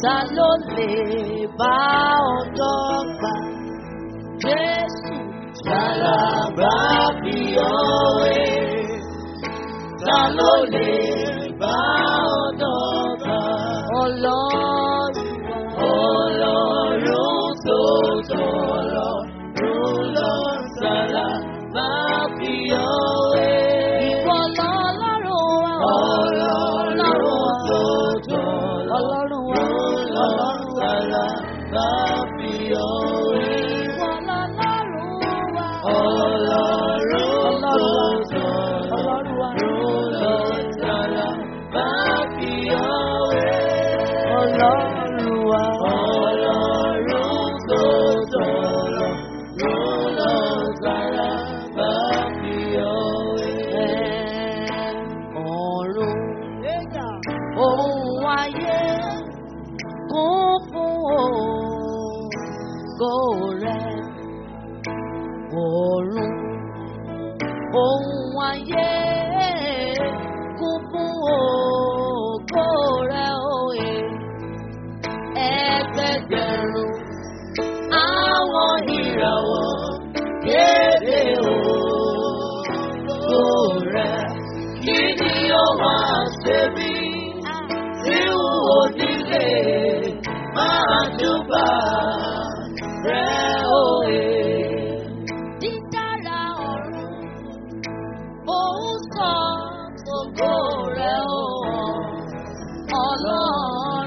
ta ló lè bá ọ̀dọ́ gbà? Jésù Ṣàlàbà fi òwe, ta ló lè bá ọ̀dọ́ gbà? ọlọ́run wa. Ọlọ́run tó tọ̀lọ́run lọ ṣàlàbà fi òwe. Ìwọ lọ́lọ́run wa. Ọlọ́run tó Ọlọ́run wa. tọ̀lọ́run lọ ṣàlàbà fi òwe. Ìwọ lọ́lọ́run wa. Ọlọ́run tó Ọlọ́run wa. tọ̀lọ́run lọ ṣàlàbà fi òwe. Ọlọ́run wa. Ọlọ́run tó tọ̀lọ̀ ló lọ sára bá fi òwe. Ọ̀run ohun ayé kún fún ògo rẹ̀. Ọ̀run ohun ayé kún fún ògo rẹ̀ òye. Ẹgbẹgbẹ̀rún àwọn ìràwọ̀ Kéde ògo rẹ̀, kí ni ó máa ṣe mí tí n ò nílé máa júbà rẹ̀ òye. dídára ọ̀run òun sọ ògo rẹ̀ o ọlọ́run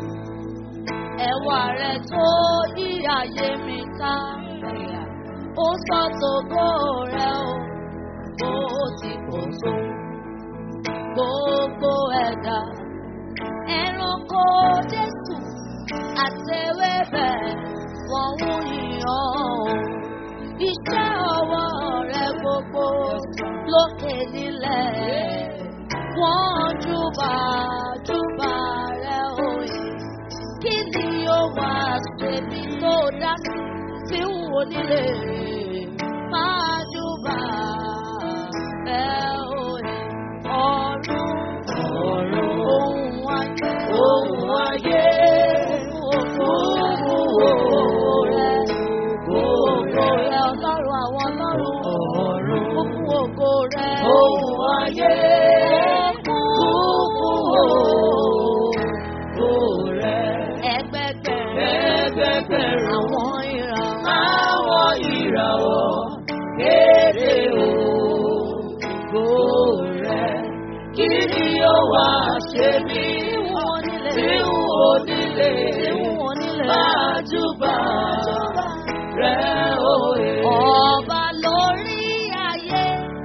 ẹwà rẹ̀ tó yí ayé mi ká ó sọ tògo rẹ̀ o bó ti kò tó gbogbo ẹ̀dá ẹranko jésù àtẹwébẹ̀ wọ́n ń yìn ọ́ o iṣẹ́ ọwọ́ rẹ gbogbo lókè nílẹ̀. Wọ́n júbà júbà rẹ òye. Kí ni ó wá ṣèbí tó dá sí tí ń wò nílé? Máa júbà rẹ òye. Ọ̀run Ọ̀run ohun ayé. ohun ayé Ògo rẹ. Ògo rẹ ọlọ́run àwọn ọlọ́run. Ọ̀run Ó fún ògo rẹ. ohun ayé Ó kún fún ògo rẹ̀. ẹgbẹgbẹ̀rún Ẹgbẹgbẹ̀rún àwọn ìran. àwọn ìràwọ̀ kéde ògo rẹ̀. Kí ni ó wá ṣe mí Wọ́n nílé. tí n ò nílé Wọ́n nílé. máa júbà rẹ̀ òye? Ọba lórí ayé.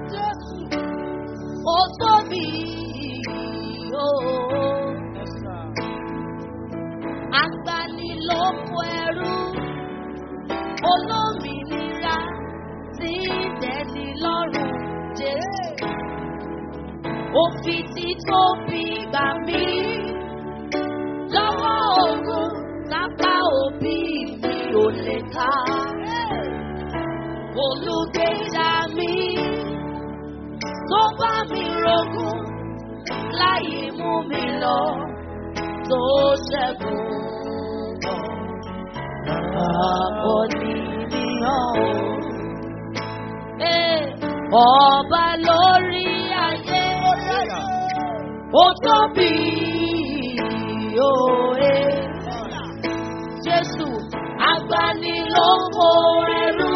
Ó tóbi ooo. Agbanilóko ẹrú. Olómìnira tí dẹni lọ́rùn Jésù. Òfin tí tóbi gbà mí. Lọ́wọ́ ogun lápá òbí mi ò lè ká. Olùgbèjà mi tó bá mi rogún láyé mú mi lọ tó ṣẹ́gun. Àkọ́ni níyàn o. Ee, Ọba lórí ayé ó tóbi òye. Jésù agbanilówó ẹrú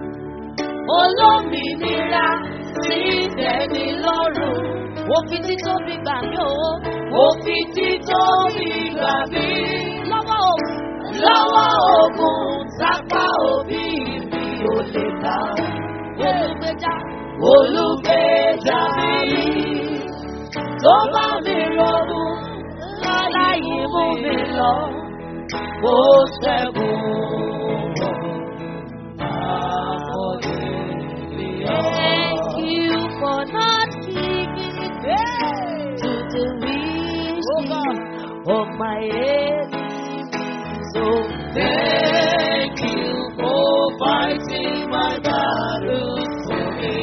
olómìnira tí tẹ̀mí lọ́rùn. Òfin tí tóbi gbà mí o. Òfin tí tóbi gbà mí Lọ́wọ́ òun. lọ́wọ́ ogun sápá òbí mi ò lè ká. Olùgbèjà. Olùgbèjà mi tó bá mi rọrùn Láyé mú mi lọ. ó ṣẹ́gun. Àkọ́dé mi Thank ọ́. you for not giving it to the wishes of my enemies. Oh, Thank you for fighting my battles for me.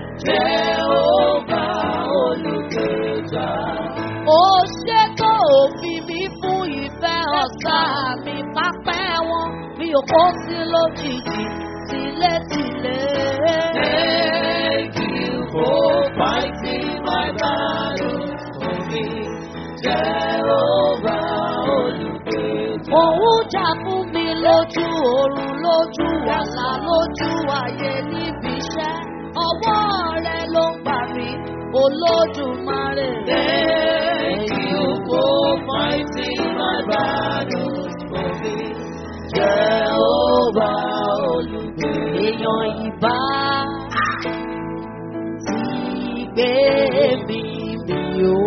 Jehovah olùgbèjà. ó ṣètò òfin mi fún ìfẹ́ ọ̀tá mi pápẹ́ wọn mi ò kó sí lójijì tilétilé. Thank you for fighting my battles for me. Jehovah Olùgbèjà. Òun jà fún mi lójú oorun lójú wàhálà lójú ayé níbi iṣẹ́. Ọwọ́ rẹ ló ń gbà mí, Olódùmarè. Thank you for fighting my battles for me. Jehovah Olùgbèjà. Èèyàn ìbá ti gbé mi mi o.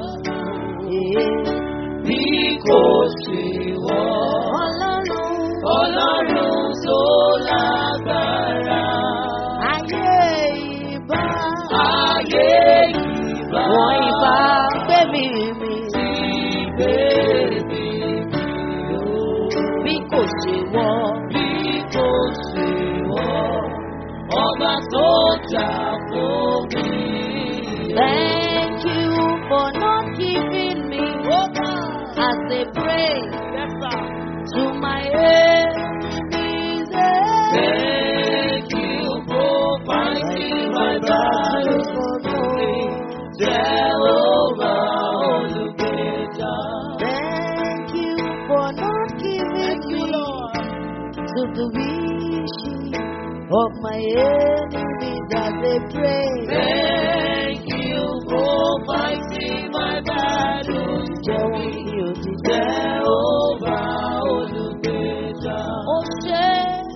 Bí kò ṣe wọ́, Ọlọ́run Ọlọ́run tó lágbára. ayé ìbá. Ayé ìbá. Wọ́n ìbá gbé mi mi. Ti bèbè mi o. Bí kò ṣe wọ́. Bí kò ṣe wọ́, ọba tó jà fún mi. Thank you for not giving me as they pray to my enemies. Thank you for fighting my battles for me. Jehovah Olùgbèjà. Thank you for not giving me to the wishing of my enemies as they pray. Thank you for fighting my battles for Jẹ́ me. kí o ti jẹ́. Jehovah Olùgbèjà. Ó ṣe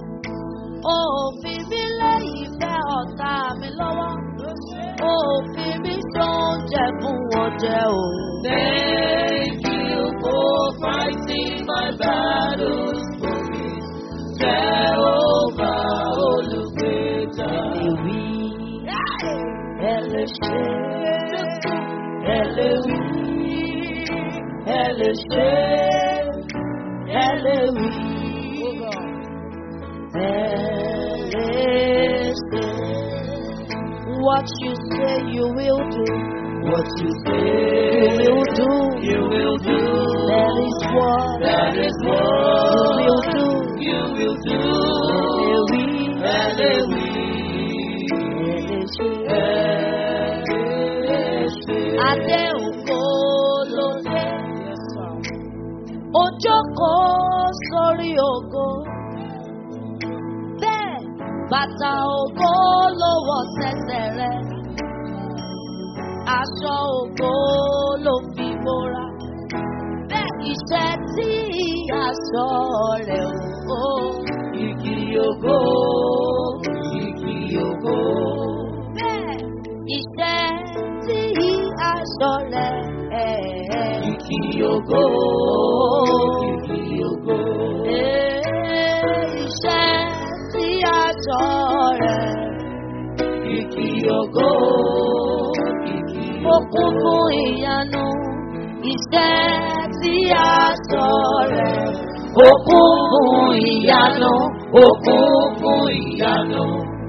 òfin mi lẹ́yìn fẹ́ ọ̀tá mi lọ́wọ́. Òfin mi tó ń jẹ fún wọn jẹ o. Thank you for fighting my battles for me. Jehovah Olùgbèjà. Èwì ẹ lè ṣe ẹ lè wí ẹ lè ṣe ẹ lè wí ẹ lè ṣe. What you say you will do. What you say You will do. you will do. That is what That is you what will do. you will do. Èwì Hallelujah. ẹ lè ṣe. Adé ògo ló dé. Ó jókòó sórí ògo. Bẹ́ẹ̀ bàtà ògo ló wọ̀ sẹ́sẹ̀ rẹ̀. Aṣọ ògo ló fi bóra. Bẹ́ẹ̀ iṣẹ́ tí aṣọ rẹ̀ ògo. Igi ògo, igi ògo. Bẹ́ẹ̀ iṣẹ́ tí aṣọ rẹ̀ ẹ̀. Igi ògo, igi ògo. Iṣẹ́ tí aṣọ rẹ̀ Igi ògo, igi ó kún fún ìyanu. Iṣẹ́ tí aṣọ rẹ̀ Ó kún fún ìyanu, ó kún fún ìyanu.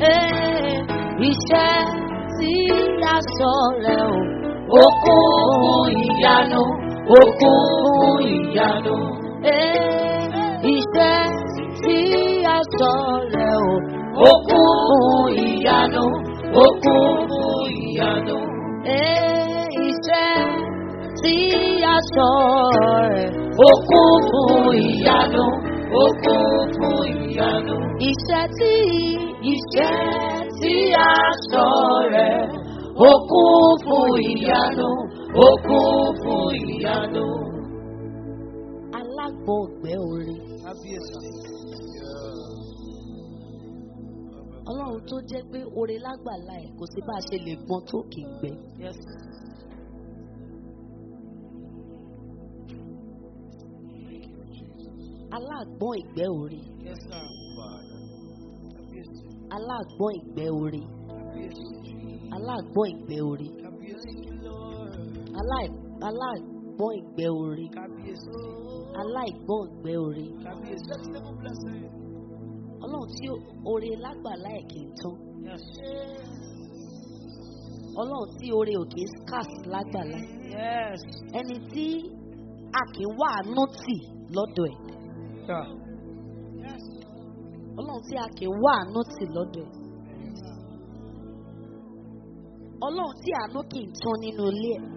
iṣẹ́ tí aṣọ rẹ̀ ò. Ó kún fún ìyanu, ó kún fún ìyanu. Iṣẹ́ tí aṣọ rẹ̀ ò. Ó kún fún ìyanu, ó kún fún ìyanu. Iṣẹ́ tí aṣọ rẹ̀ Ó kún fún ìyanu, ó kún fún ìyanu. Iṣẹ́ tí iṣẹ́ tí Aṣọ rẹ̀ ó kún fún ìyanu, ó kún fún ìyanu. alágbọ̀ngbẹ́ orin. Ọlọ́run tó jẹ́ pé orin lágbàlá ẹ̀ kò sí bá a ṣe lè gbọ́n tó kì í gbẹ. Alágbọ̀n ìgbẹ́ orin. Alágbọ̀n ìgbẹ́ orin. Alágbọ̀n ìgbẹ́ orin. Aláì- Alágbọ̀n ìgbẹ́ orin. Aláìgbọ̀n ìgbẹ́ orin. Ọlọ́run tí oore lágbàlá ẹ̀ kì í tán. Ọlọ́run tí oore ò kì í scarce lágbàlá ẹ̀. Ẹni tí a kì í wá àánú tì lọ́dọ̀ ẹ̀. ọlọ́run tí a kì í wá àánú tì lọ́dọ̀ ẹ̀. ọlọ́run tí àánú kì í tán nínú ilé ẹ̀.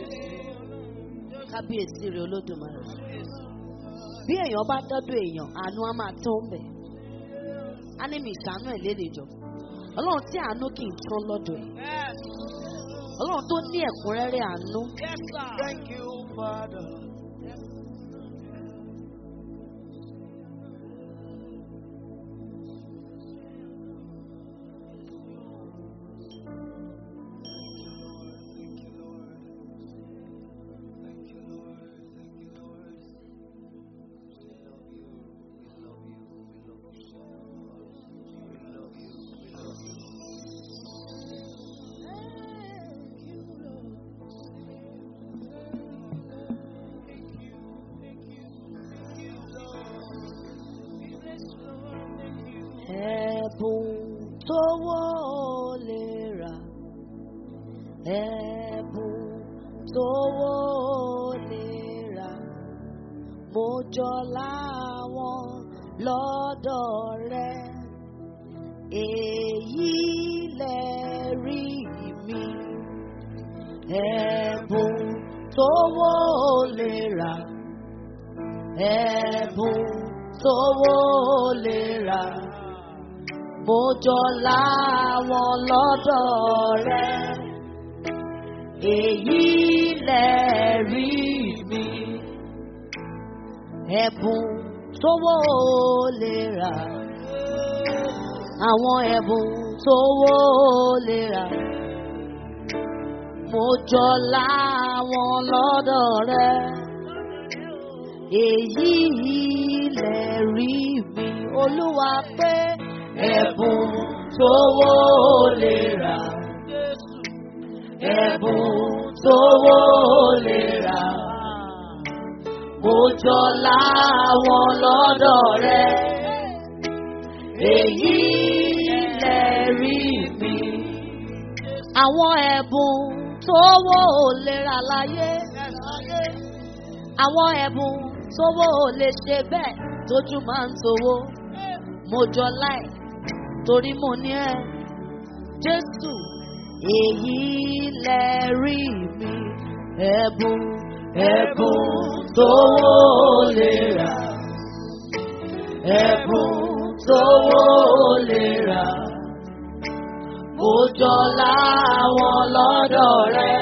kábíyèsí rẹ̀ olódùmarè. bí èèyàn bá dọ́dọ̀ èèyàn àánú á máa tán bẹ̀. á ní mi ìṣàánú ẹ̀ lédè jọ. ọlọ́run tí àánú kì í tán lọ́dọ̀ ẹ̀. ọlọ́run tó ní ẹ̀kúnrẹ́rẹ́ àánú. Thank you, Father. Ẹ̀bùn tówó lè rà. Ẹ̀bùn tówó lè rà. Mo jọ láwọn lọ́dọ̀ rẹ̀. Èyí lẹ rí mi. Ẹ̀bùn tówó lè rà. Ẹ̀bùn tówó lè rà mo jọ láwọn lọ́dọ̀ rẹ̀ èyí lẹ rí mi ẹ̀bùn tówó lè rà àwọn ẹ̀bùn tówó lè rà mo jọ láwọn lọ́dọ̀ rẹ̀ èyí lẹ rí mi olúwa pé ẹ̀bùn tówó lè rà. ẹ̀bùn tówó lè rà. mo jọ láwọn lọ́dọ̀ rẹ̀. èyí lẹ rí mi. àwọn ẹ̀bùn tówó lè rà láyé. àwọn ẹ̀bùn tówó lè ṣe bẹ́ẹ̀ tójú máa ń towó. mo jọ láì torí mo ní ẹ jésù èyí lẹ rí mi ẹbùn ẹbùn tówó lè rà ẹbùn tówó lè rà mo jọ láwọn lọ́dọ̀ rẹ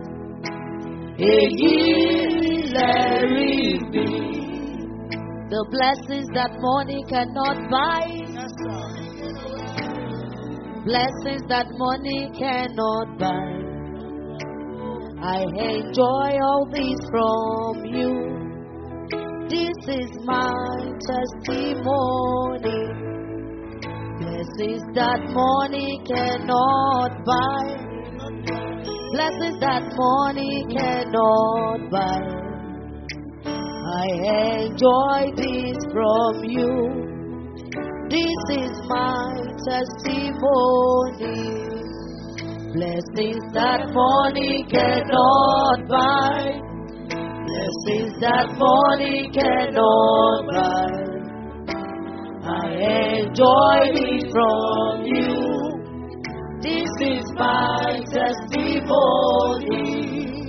èyí lẹ rí mi. The blessings that money cannot buy. blessings that money cannot buy. I enjoy all this from you. This is my testimony. Blessings that money cannot buy. Blessings that money cannot buy. I enjoy this from you. This is my testimony. Blessings that money cannot buy. Blessings that money cannot buy. I enjoy it from you. This is my testimony.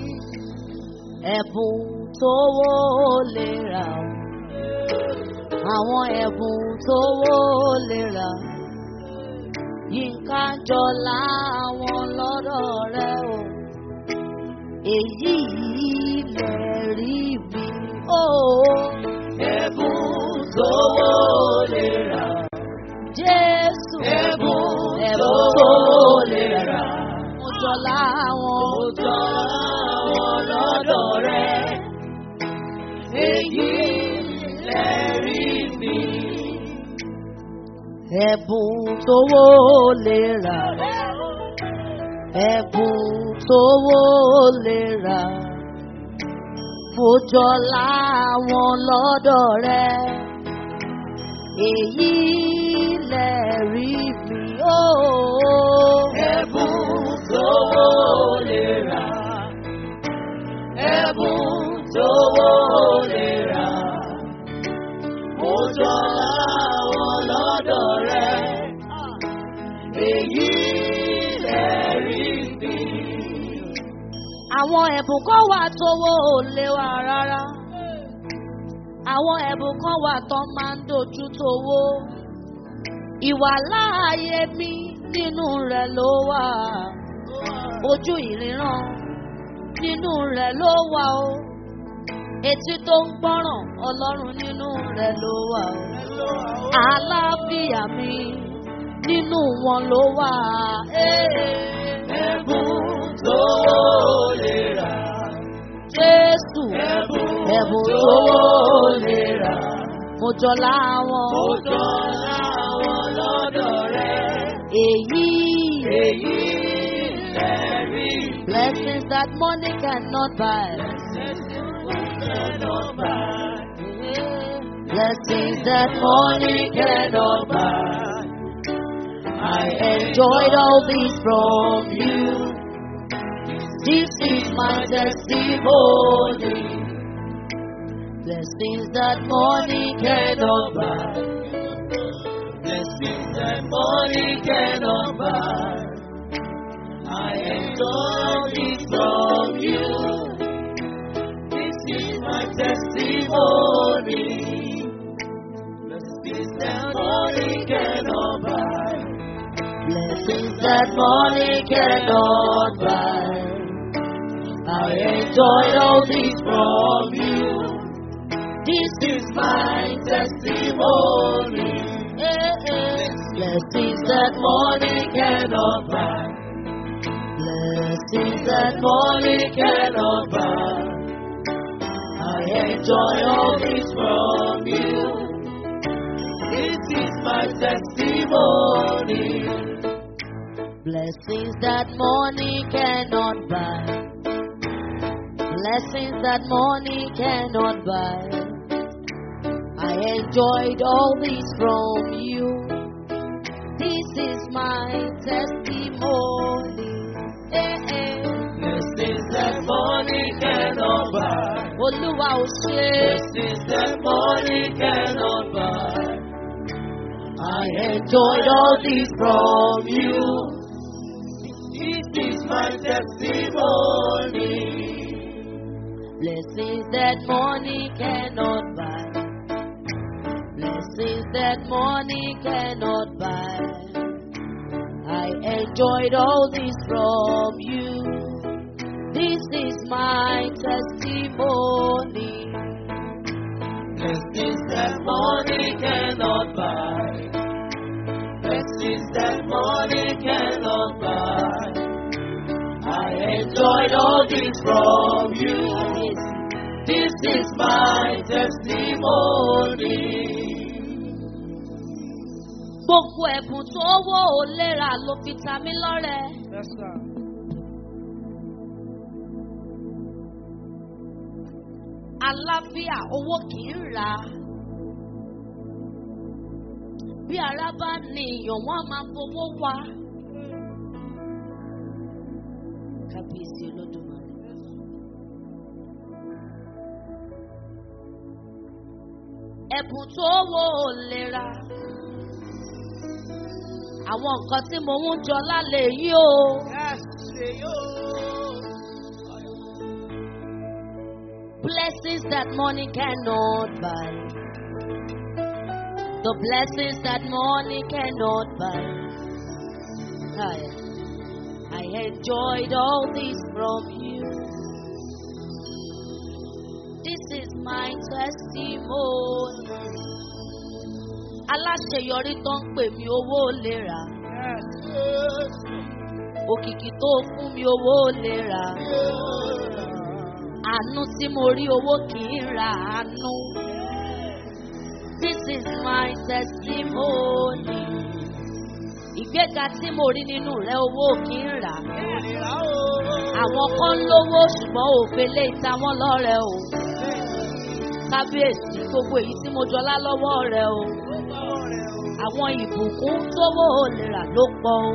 Ẹ̀bùn tówó lè rà ó. àwọn ẹ̀bùn tówó lè rà. Yínká jọlá àwọn lọ́dọ̀ rẹ o. Èyí lè rí mi o. Ẹ̀bùn tówó lè rà. Jésù Ẹ̀bùn ẹ̀bùn tówó lè rà. Mo jọlá àwọn Mo jọ àwọn lọ́dọ̀ rẹ̀. Èyí lè rí mi. ẹ̀bùn tówó lè rà. Ẹ̀bùn tówó lè rà. Mo jọlá àwọn lọ́dọ̀ rẹ. Èyí lè rí mi ó. Ẹ̀bùn tówó lè rà. Ẹ̀bùn tówó lọ́dọ̀ rẹ̀. Èyí lẹ́rí mi. Àwọn ẹ̀bùn kan wà tówó ò lè wà rárá. Àwọn ẹ̀bùn kan wà tó máa ń dojú tówó. Ìwà láàyè mi nínú rẹ̀ ló wà. Ojú ìríran nínú rẹ̀ ló wà o. Etí tó ń gbọ́ràn Ọlọ́run nínú rẹ̀ ló wà o. Àlàáfíà mi nínú wọn ló wà. Ẹ̀bùn tó lè rà. Jésù Ẹ̀bùn ẹ̀bùn tó tó lè rà. mo jọlá wọn. Ó dọ́là wọn lọ́dọ̀ rẹ̀. Èyí Èyí lẹ́rí mi. blessings that money cannot buy. Blessings that money cannot buy. I enjoyed all these from you. This is my testimony. Blessings that money cannot buy. Blessings that money cannot buy. I enjoy it from you. This is my testimony. Blessings that money cannot buy. Blessings that money cannot buy. I enjoyed all these from you. This is my testimony. Eh, eh. Blessings that money cannot buy. Blessings that money cannot buy. I enjoy all this from you. This is my testimony. Blessings that money cannot buy. Blessings that money cannot buy. I enjoyed all this from you. This is my testimony. Eh, eh. Blessings that money cannot buy. Olúwa ò ṣe Blessings that money cannot buy. I enjoyed all this from you. This is my testimony. Blessings that money cannot buy. Blessings that money cannot buy. I enjoyed all this from you. This is my testimony. Blessings that money cannot buy. Blessings that money cannot buy. I enjoyed all this from you. This is my testimony. Gbogbo ẹ̀bùn tó wọ́ ò lera ló fi ta mí lọ́rẹ. Àlàáfíà owó kì í rà. Bí ara bá ní èèyàn, wọ́n á máa fowó wá. Kábíyèsí Olódùmarè. Ẹ̀bùn tó wọ́ ò lera. Àwọn nǹkan tí mo ń jọ lálẹ́ yìí o. Blessings that money cannot buy. The blessings that money cannot buy. I, I enjoyed all this from you. This is my testimony. Aláṣeyọrí tó ń pè mí owó lè rà. Òkìkí tó fún mi owó lè rà. Àánú tí mo rí owó kì í ra àánú. This is my testimony. Ìgbéga tí mo rí nínú rẹ̀ owó kì í rà. Àwọn kan lówó ṣùgbọ́n òfele ìta wọn lọ́rẹ̀ o. Kábíyèsí gbogbo èyí tí mo jọlá lọ́wọ́ rẹ̀ o. Àwọn ìbùkún tówó lè rà ló pọ̀ o.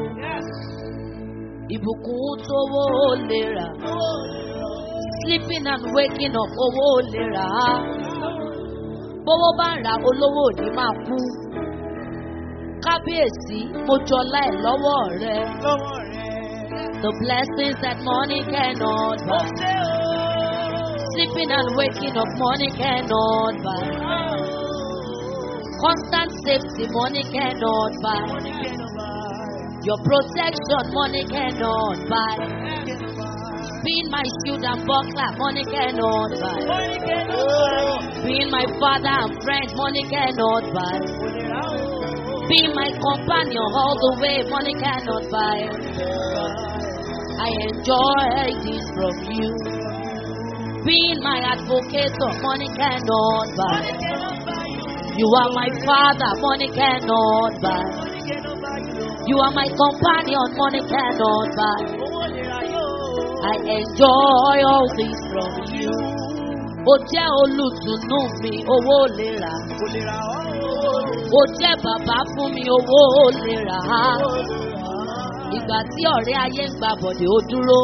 Ìbùkún tówó lè rà. Sleeping and waking up owó lè rà á. Bówó bá ń ra olówó òní máa kú. kábíyèsí mo jọlá ẹ̀ lọ́wọ́ rẹ. lọ́wọ́ rẹ̀. The blessings that money cannot Ó buy. ṣe o. Sleeping and waking up, money cannot buy. Constant safety, money cannot buy. Your protection, money cannot buy. Being my shield and buckler, money cannot buy. Being my father and friend, money cannot buy. Being my companion all the way, money cannot buy. I enjoy this from you. Being my advocate, money cannot buy. You are my father, money cannot buy. You are my companion, money cannot buy. I enjoy all this from you. Ó jẹ́ olùtùnú mi, owó lè rà. Ó jẹ́ bàbá fún mi, owó lè rà á. Ìgbà tí ọ̀rẹ́ ayé ń gba bọ̀dẹ̀ ó dúró.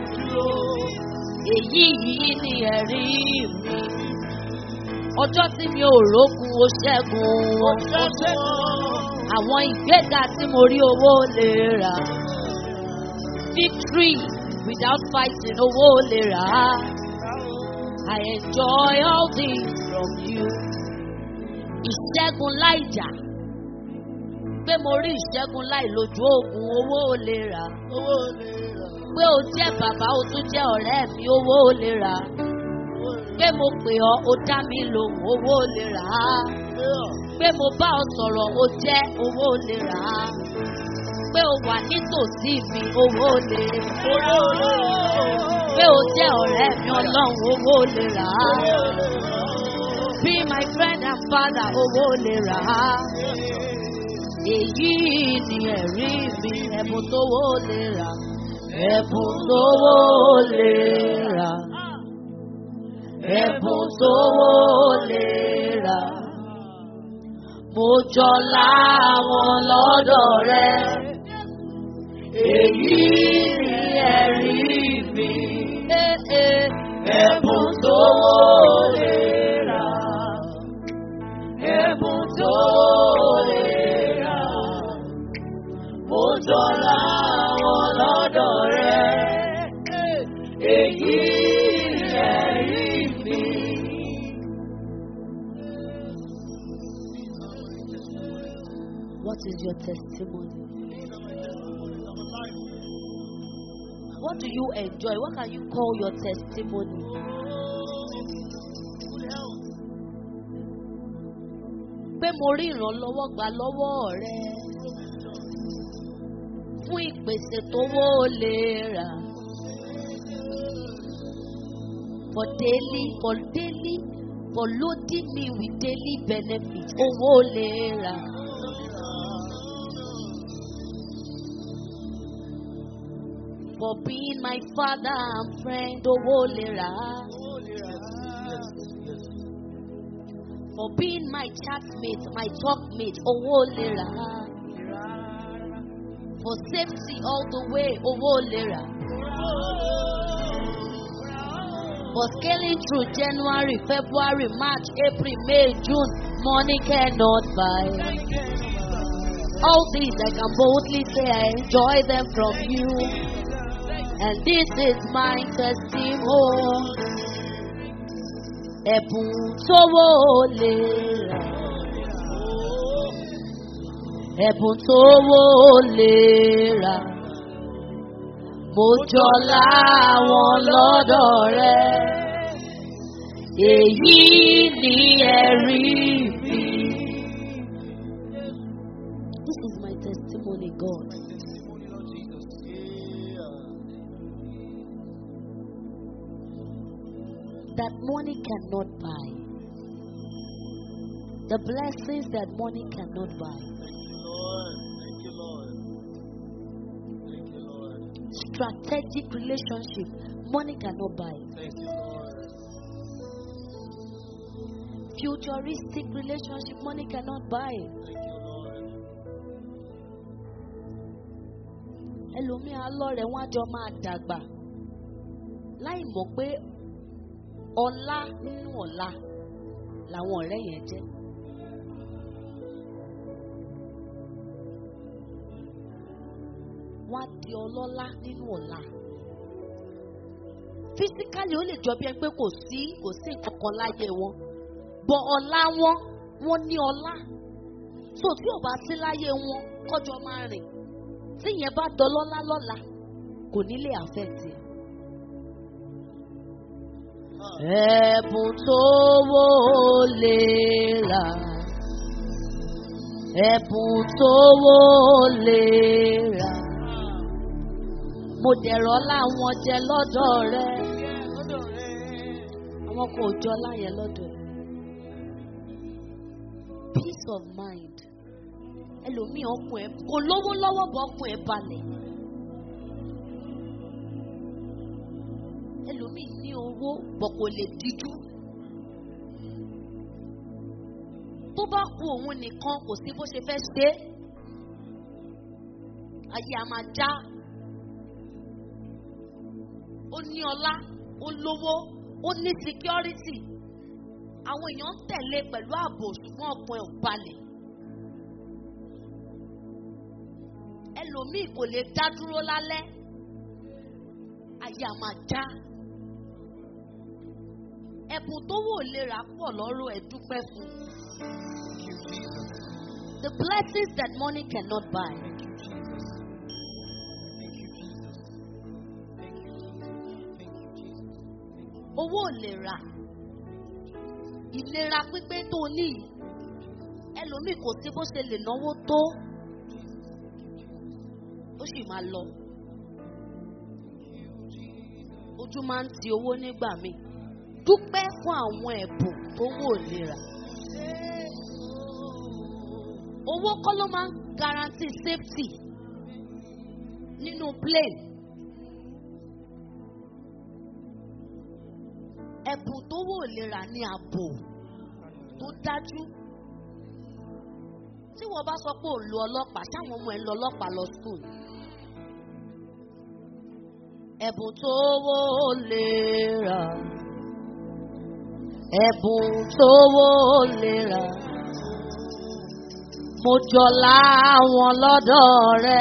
Èyí yìí ni ẹ̀rí mi. Ọjọ́ tí mi ò rókun, ó ṣẹ́gun wọn. Àwọn ìgbéga tí mo rí owó lè rà. Victory without fighting, owó lè rà á. I enjoy all this from you. Ìṣẹ́gun láìjà. Pé mo rí ìṣẹ́gun láì lójú oògùn owó lè rà. Pé o jẹ́ bàbá o tún jẹ́ ọ̀rẹ́ mi owó lè rà. Pé mo pè ọ́ o dá mi lòun owó lè rà á. Pé mo bá ọ sọ̀rọ̀ o jẹ́ owó lè rà á. Pé o wà nítòsí mi owó lè rà á. Pé o jẹ́ ọ̀rẹ́ mi ọlọ́run owó lè rà á. Be my friend and father owó lè rà á. Èyí ni ẹ̀rí mi ẹ̀bùn tówó lè rà. Ẹ̀bùn tówó lè rà. Ẹ̀bùn tówó lè rà. Mo jọ láwọn lọ́dọ̀ rẹ. Èyí ni ẹ̀rí mi. Ẹ̀bùn tówó lè rà. Ẹ̀bùn tówó lè rà. Mo jọ láwọn lọ́dọ̀ rẹ. Èyí ni ẹ̀rí mi. What is your testimony? What do you enjoy? What can you call your testimony? Pé mo rí ìrànlọ́wọ́ gbà lọ́wọ́ rẹ fún ìpèsè tówó lè rà. For daily, for daily, for loading me with daily benefit, owó lè rà. For being my father and friend, owó lè rà á. For being my chatmate, my talkmate, owó lè rà á. For safety all the way, owó lè rà. For scaling through January, February, March, April, May, June, money cannot buy. All these I can boldly say I enjoy them from you. And this is my testimony. Ẹ̀bùn tówó lè rà. Ẹ̀bùn tówó lè rà. Mo jọ láwọn lọ́dọ̀ rẹ. Èyí ni ẹ̀rí mi. This is my testimony, God. that money cannot buy. The blessings that money cannot buy. Strategic relationship, money cannot buy. Futuristic relationship, money cannot buy. ẹlòmíà lọ́rẹ̀ wọ́n á jọ máa dàgbà láì mọ̀ pé ọlá nínú ọ̀la làwọn ọ̀rẹ́ yẹn jẹ́. wọ́n á di ọlọ́lá nínú ọ̀la physically ó lè jọ bí ẹni pé kò sí kò sí nǹkan kan láyé wọn bọ ọlá wọn wọn ní ọlá so tí ò bá sí láyé wọn kọjọ máa rìn tí ìyẹn bá dọlọ́lá lọ́la kò ní lè affect ẹ. ẹ̀bùn tó wó lè rà ẹ̀bùn tó wó lè rà mo dẹ̀rọ̀ láwọn jẹ lọ́dọ̀ rẹ àwọn kò jọ láyẹn lọ́dọ̀ ẹ̀ peace of mind ẹlòmíì ọkùn ẹ kò lówó lọ́wọ́ bọ́ ọkùn ẹ balẹ̀ ẹlòmíì ní owó bọ̀ kò lè díjú tó bá ku òun nìkan kò sí bó ṣe fẹ́ ṣe é ayé a máa já ó ní ọlá ó lówó ó ní security àwọn èèyàn ń tẹ̀lé pẹ̀lú ààbò ṣùgbọ́n ọkàn ẹ̀ ò balẹ̀. ẹlòmíì kò lè dá dúró lálẹ́ ayé a máa já. ẹ̀bùn tó wò lè rà pọ̀ lọ́rọ̀ ẹ̀ dúpẹ́ fún. The blessings that money cannot buy. Owó ò lè rà ìlera pípé tó o ní yìí ẹlòmíì kò sí bó ṣe lè náwó tó ó sì máa lọ ojú máa ń ti owó nígbà míì dúpẹ́ fún àwọn ẹ̀bùn tó wò lera owó kọ́ ló máa ń guarantee safety nínú plane ẹ̀bùn tó wò lera ní ààbò tó dájú tí wọ́n bá sọ pé ò lo ọlọ́pàá sáwọn ọmọ ẹ̀ ń lọ ọlọ́pàá lọ school ẹ̀bùn tó wò lera ẹ̀bùn tó wò lera mo jọlá wọn lọ́dọ̀ rẹ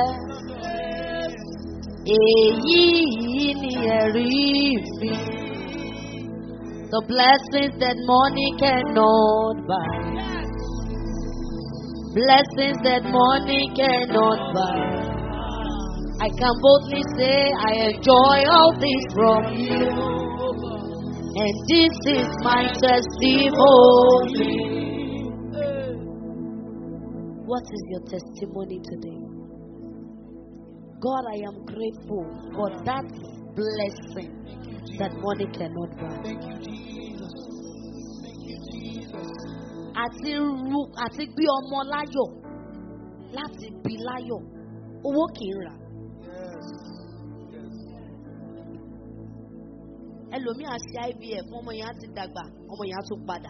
èyí yìí ni ẹ̀rí mi. The blessings that money cannot buy. Blessings that money cannot buy. I can boldly say I enjoy all this from you. And this is my testimony. What is your testimony today? God, I am grateful for that blessing that money cannot buy. àti ru àti gbé ọmọ láyọ̀ láti bí láyọ̀ owó kì í rà. ẹlòmíì á ṣe ivf ọmọ yẹn á ti dàgbà ọmọ yẹn á tún padà.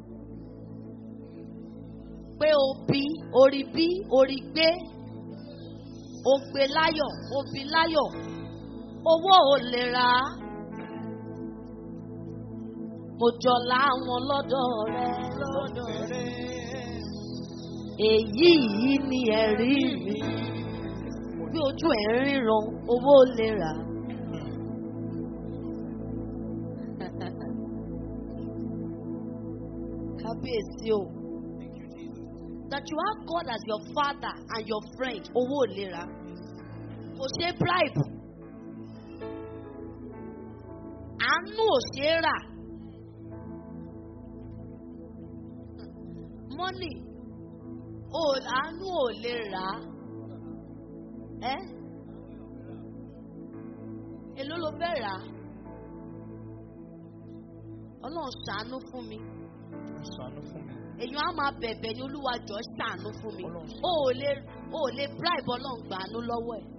pé o bí orí bí orí gbé o gbé láyọ̀ o bí láyọ̀ owó ò lè rà á mo jọlá àwọn lọ́dọ̀ rẹ. èyí yìí ni ẹ̀rí mi bí ojú ẹ̀ ń ríran owó lè rà. kábíyèsí o that you have God as your father and your friend owó lè rà kò ṣe bribe àánú ò ṣe é rà. money ò àánú ò lè rà á ẹ́ èló ló fẹ́ rà á ọlọ́run ṣàánú fún mi Ṣàánú fún mi. èèyàn á máa bẹ̀bẹ̀ ní olúwa jọ ṣàánú fún mi Ọlọ́run ó ò lè ó ò lè bribe ọlọ́run gbàánú lọ́wọ́ ẹ̀.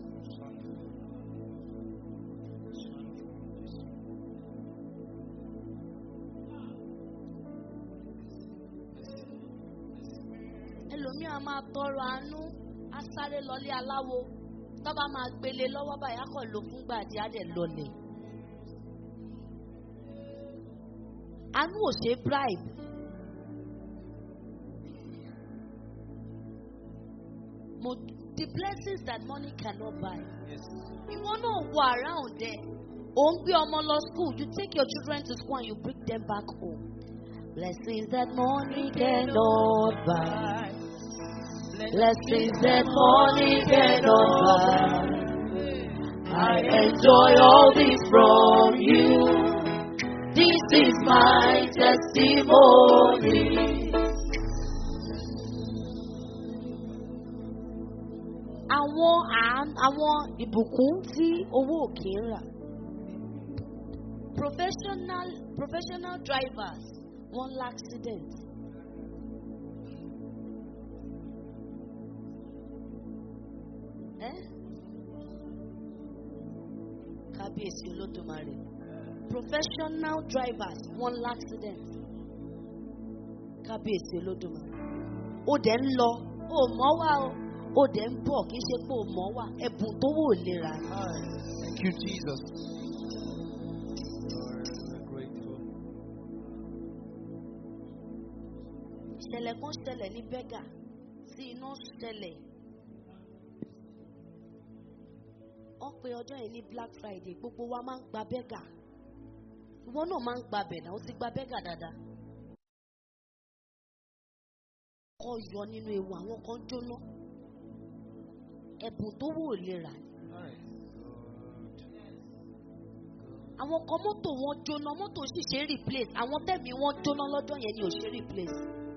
ẹlòmíì á máa tọrọ àánú á sáré lọlé aláwo tọ́ba máa gbélé lọ́wọ́ báyìí á kàn lò fúngbà àti á dẹ̀ lọlẹ̀. àánú ò ṣe bribe. Mo, the blessings that money cannot buy. Yes. Ìwọ náà wà around there. Ò ń gbé ọmọ lọ school. You take your children to school and you bring them back home. Blessings that money cannot buy. Blessings that money cannot buy. I enjoy all this from you. This is my testimony. Àwọn àán- àwọn ìbùkún tí owó òkè ń rà. Professional professional drivers wọ́n lá accident. Eh? Kábíyèsí Olódùmarè. Professional drivers wọ́n lá accident. Kábíyèsí Olódùmarè. Ó dẹ̀ ń lọ, ó mọ̀ wá o. Ó dẹ̀ ń bọ̀ kì í ṣe pé ó mọ̀ wá. Ẹ̀bùn tó wò lera ni. Thank you, Jesus. Lord, we're grateful. ìṣẹ̀lẹ̀ kan ṣẹlẹ̀ ní bẹ́gà tí iná ṣẹlẹ̀. wọ́n pe ọjọ́ yìí ní black friday gbogbo wa máa ń gba bẹ́gà ìwọ náà máa ń gba bẹ̀ náà ó ti gba bẹ́gà dáadáa. kọ́ yọ nínú ewu àwọn kan jóná ẹ̀bùn tó wò lè rà ní. Alright. àwọn kan mọ́tò wọn jóná mọ́tò sì ṣe é replace àwọn tẹ̀mí wọn jóná lọ́jọ́ yẹn ni ò ṣe é replace.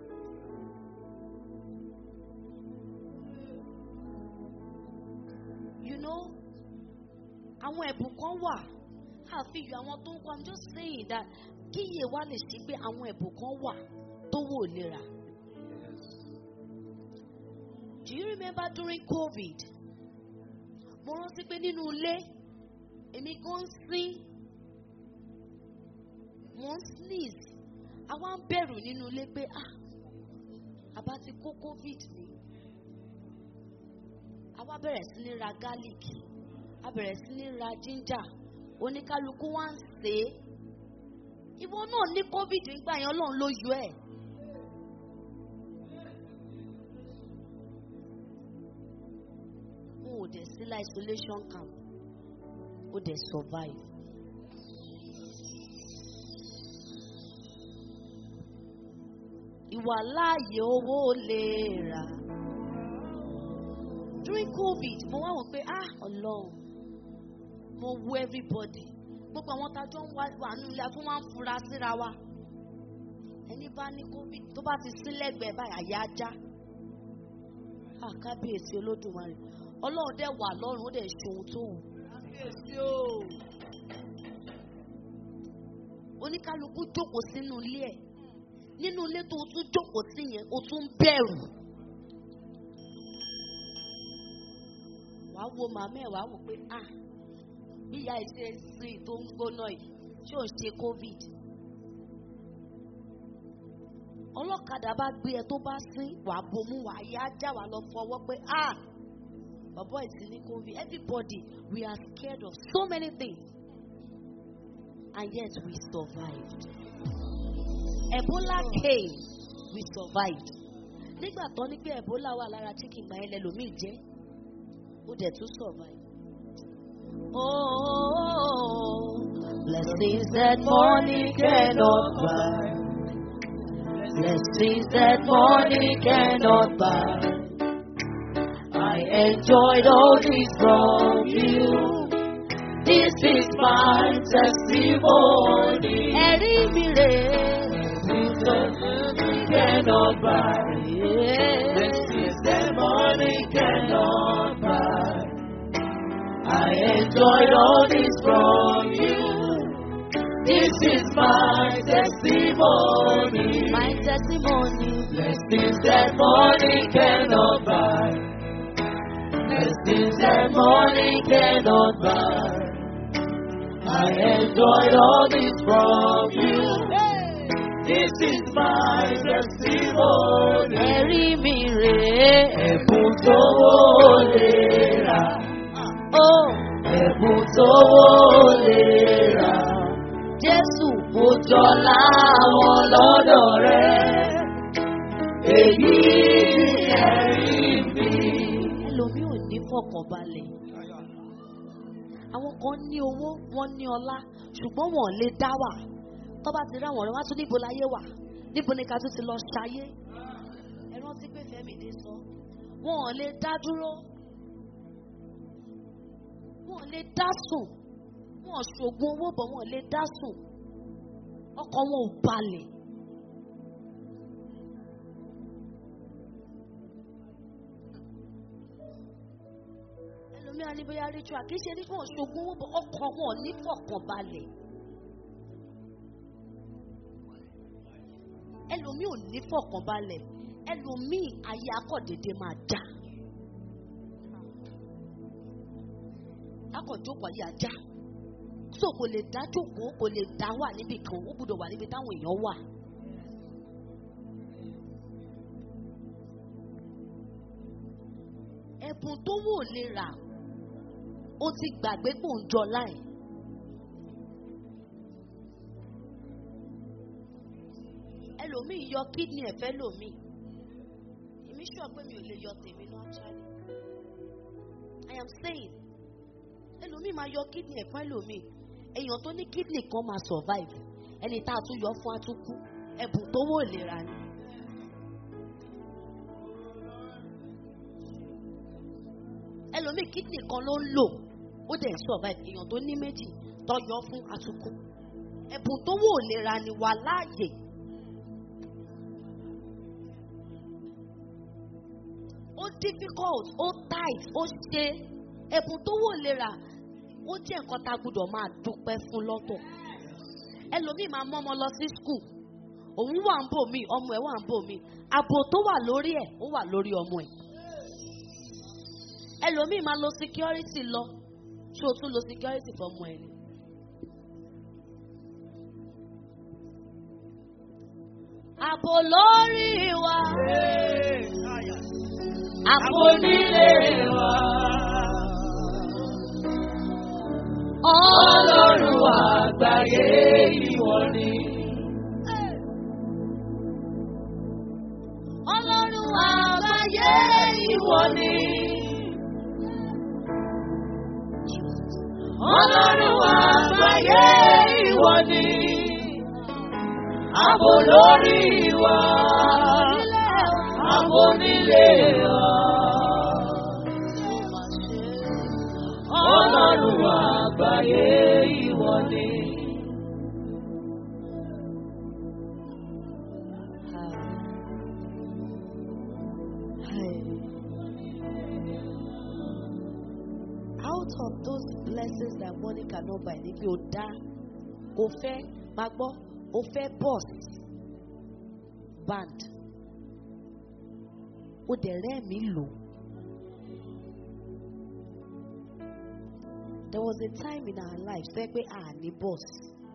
you know àwọn ẹ̀bùn kan wà àfihàn àwọn tó ń kọ́ i'm just saying that kíyè wa lè ṣe pé àwọn ẹ̀bùn kan wà tó wò lera. Yes. do you remember during covid mo rántí pé nínú ilé èmi kan ń sín mo ń sneeze àwa ń bẹ̀rù nínú ilé pé ah àbá ti kó covid ni àwa bẹ̀rẹ̀ sí ní ra garlic a bẹ̀rẹ̀ sí ní ra ginger oníkálukú wá ń sè é ìwọ náà ní covid nígbà yẹn ọlọ́run ló yọ ẹ̀. n ò dẹ̀ sí la isolation camp ó dẹ̀ survive. ìwà láàyè owó lè rà. during covid mo wá wò pé ah ọlọ́run mo wo everybody gbogbo àwọn tájọ́ ń wá wà nínú ilé afún wa ń fura síra wa ẹni bá ní covid tó bá ti sí lẹ́gbẹ̀ẹ́ báyìí àyà ajá ah kábíyèsí olódùmarè ọlọ́run dẹ̀ wà lọ́run ó dẹ̀ ṣe ohun tó wù. kábíyèsí o. oníkálukú jókòó sínú ilé ẹ̀ nínú ilé tó o tún jókòó sí yẹn o tún ń bẹ̀rù. wàá wo màmá ẹ̀ wàá wò pé ah bí ìyá ẹ̀ ṣe ń sin tó ń gbóná yìí ṣé ò ń ṣe covid. ọlọ́kadà bá gbé ẹ tó bá sín wàá bomú wàá yá já wàá lọ fọwọ́ pé ah bàbá ìsìn ní covid everybody we are scared of so many things and yet we survived. Ebola came we survived. Nígbà tó ní pé Ebola wà lára chicken gbà yẹn lẹ́lòmíì jẹ́ ó dẹ̀ tún survive. Oh, blessings that money cannot buy. Blessings that money cannot buy. I enjoyed all this from you. This is my testimony. Ẹ̀rí mi rè é. cannot buy. Blessings that money cannot buy. I enjoyed all this from you. This is my testimony. My testimony. Blessings that money cannot buy. Blessings that money cannot buy. I enjoyed all this from you. This is my testimony. Ẹ̀rí mi rèé. Ẹ̀bùn tó wó lè rà. Ó ẹ̀bùn tó wó lè rà. Jésù mo jọlá wọn lọ́dọ̀ rẹ̀. Èyí ni ẹ̀rí mi. fọkànbalẹ̀ àwọn kan ní owó wọn ní ọlá ṣùgbọ́n wọn ò lè dá wà tó bá ti rí àwọn ọ̀rẹ́ wá tún níbo láyé wà níbo ni ká tún ti lọ ṣayé ẹ rántí pé Fẹ́mídé sọ wọn ò lè dá dúró wọn ò lè dá sùn wọn ò ṣògùn owó bọ̀ wọn ò lè dá sùn ọkàn wọn ò balẹ̀. ẹlòmíràn ní bóyá ritual kì í ṣe ní fún ọ̀ṣọ́gun owó bọ̀ ọkàn wọn ò ní fọkànbalẹ̀. ẹlòmíì ò ní fọkànbalẹ̀ ẹlòmíì ayé akọ̀dédé máa dá. akọ̀jókòó ayé ajá so kò lè dá jókòó kò lè dá wà níbi kan ó gbúdọ̀ wà níbi táwọn èèyàn wà. ẹ̀bùn tó wò lè rà ó ti gbàgbé pò ń jọ láì. ẹlòmíì yọ kídìní ẹ̀fẹ́ lòmíì èmi sọ pé mi ò lè yọ tèmi náà actually I am saying ẹlòmíì máa yọ kídìní ẹ̀fọ́ ẹlòmíì èèyàn tó ní kídìní kan máa survive ẹni tá a tún yọ fún atúkú ẹ̀bùn tó wò lè rà ni. ẹlòmíì kídìní kan ló ń lò ó dẹ̀ survive èèyàn tó ní méjì tó yọ fún atúkú ẹ̀bùn tó wò lè ra ni wà láàyè. ó difficult ó tight ó ṣe ẹ̀bùn tó wò lè rà ó jẹ́ nǹkan tá a gbọ́dọ̀ máa dúpẹ́ fún lọ́tọ̀ ẹlòmíì máa mọ́ ọmọ lọ sí school òun wà ń bò mí ọmọ ẹ̀ wà ń bò mí ààbò tó wà lórí ẹ̀ ó wà lórí ọmọ ẹ̀ ẹlòmíì máa lo security lọ ṣé o tún lo security fọmọ ẹ ni. ààbò lórí wa ààbò nílé wa ọlọ́run àgbáyé ìwọ ni. ọlọ́run àgbáyé ìwọ ni. Ọlọ́run àgbáyé ìwọ ni. Ààbò lórí wa. Ààbò nílé wa. Ọlọ́run àgbáyé ìwọ ni. out of those blessings that money cannot buy ni pé o dá o fẹ́ máa gbọ́ o fẹ́ bus band o dẹ̀ rẹ́ẹ̀mí lò. There was a time in our life sẹ́ pé a ní bus.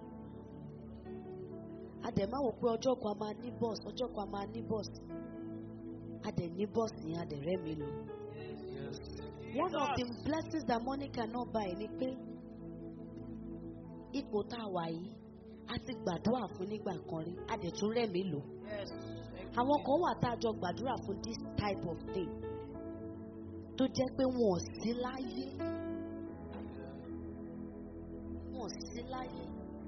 A dẹ̀ máa wò pé ọjọ́ kan a máa ní bus ọjọ́ kan a máa ní bus. A dẹ̀ ní bus ní a dẹ̀ rẹ́ẹ̀mí lò. One of the blessings that money cannot buy ni pé ipò tá a wà yìí a ti gbàdúrà fún nígbà kan rí a dẹ̀ tún rẹ̀mí lò. Àwọn kan wà tá a jọ gbàdúrà fún this type of thing tó jẹ́ pé wọn ò sí láyé. Wọn ò sí láyé.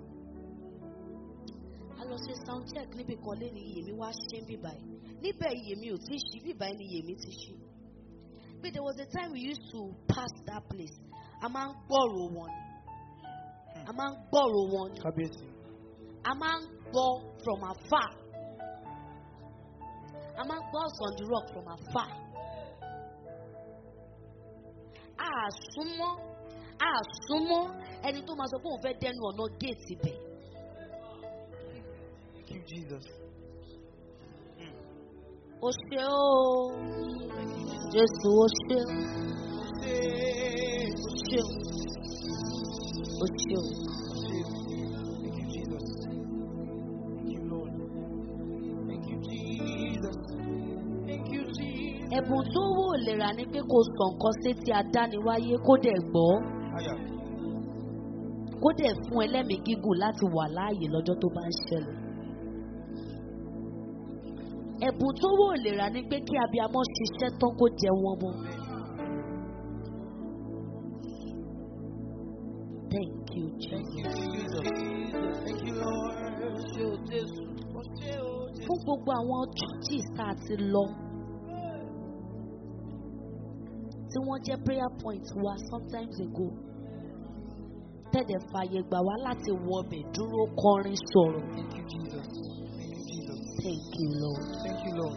A lọ ṣe sound check níbi kan lé ní iyèmí wá ṣe ń bíbá yìí. Níbẹ̀ iyèmí ò tí ì ṣí bíbá yìí ni iyèmí ti ṣí. But there was a time we used to pass that place. A máa ń gbọ́rò wọn ni. A máa ń gbọ́rò wọn ni. Kábíyèsí. A máa ń gbọ́ from afar. A máa ń gbọ́ us on the rock from afar. A súnmọ́ a súnmọ́ ẹni tó máa sọ pé òun fẹ́ dẹnu ọ̀nà géètì bẹ̀. Thank you, Jesus. O ṣe o, Jésù o ṣe o, o ṣe o, o ṣe o. Thank you, Jesus. Thank you, Lord. Thank you, Jesus. Thank you, Jesus. Ẹ̀bùn tó wò lè rà ni pé kò sọ nǹkan sétí adániwáyé kó dẹ̀ gbọ́. Aya. kó dẹ̀ fún ẹlẹ́mìí gígùn láti wà láàyè lọ́jọ́ tó bá ń ṣẹlẹ̀. ẹ̀bùn tó wò lè rà ni pé kí abiyamọ ṣiṣẹ́ tán kó jẹ wọn mọ́. Thank you, Thank Jesus. you, Jesus. Thank you, Lord. Ṣé o Jésù? Ó ṣé o Jésù. Fún gbogbo àwọn churches tá a ti lọ. Tí wọ́n jẹ́ prayer point wa sometimes ago. Tẹ̀dẹ̀ fàyè gbà wá láti wọbẹ̀ dúró kọrin sọ̀rọ̀. Thank you, Jesus. Thank you, Jesus. Thank you, Lord. Thank you, Lord.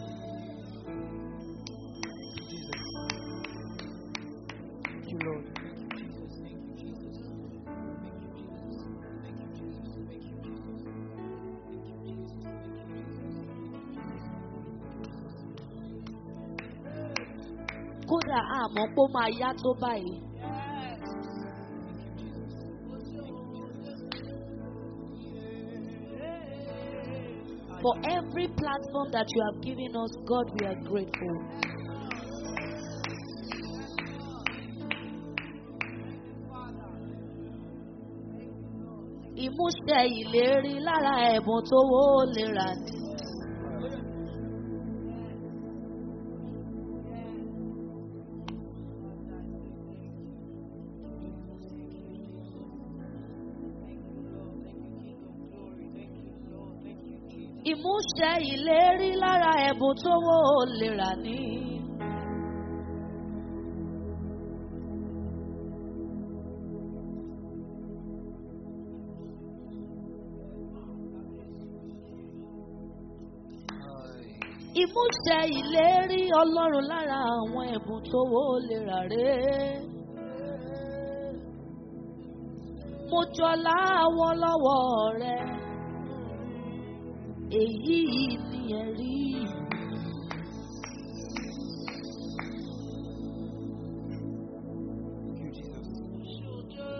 Jesus. Thank you, Lord. Thank you, Jesus. Thank you, Jesus. Thank you, Jesus. Thank you, Jesus. Thank you, Jesus. Thank you, Jesus. Kódà àmọ́ pé ó máa yá tó báyìí. For every platform that you have given us, God, we are grateful. Ìmúṣẹ ìlérí lára ẹ̀bùn tó wó lè rà ní. Ìmúṣẹ ìlérí lára ẹ̀bùn tó wó lè rà ní. Ìmúṣẹ ìlérí Ọlọ́run lára àwọn ẹ̀bùn tó wó lè rà rè. Mo jọlá àwọn lọ́wọ́ rẹ̀ èyí ni ẹ̀rí. Thank you, Jesus.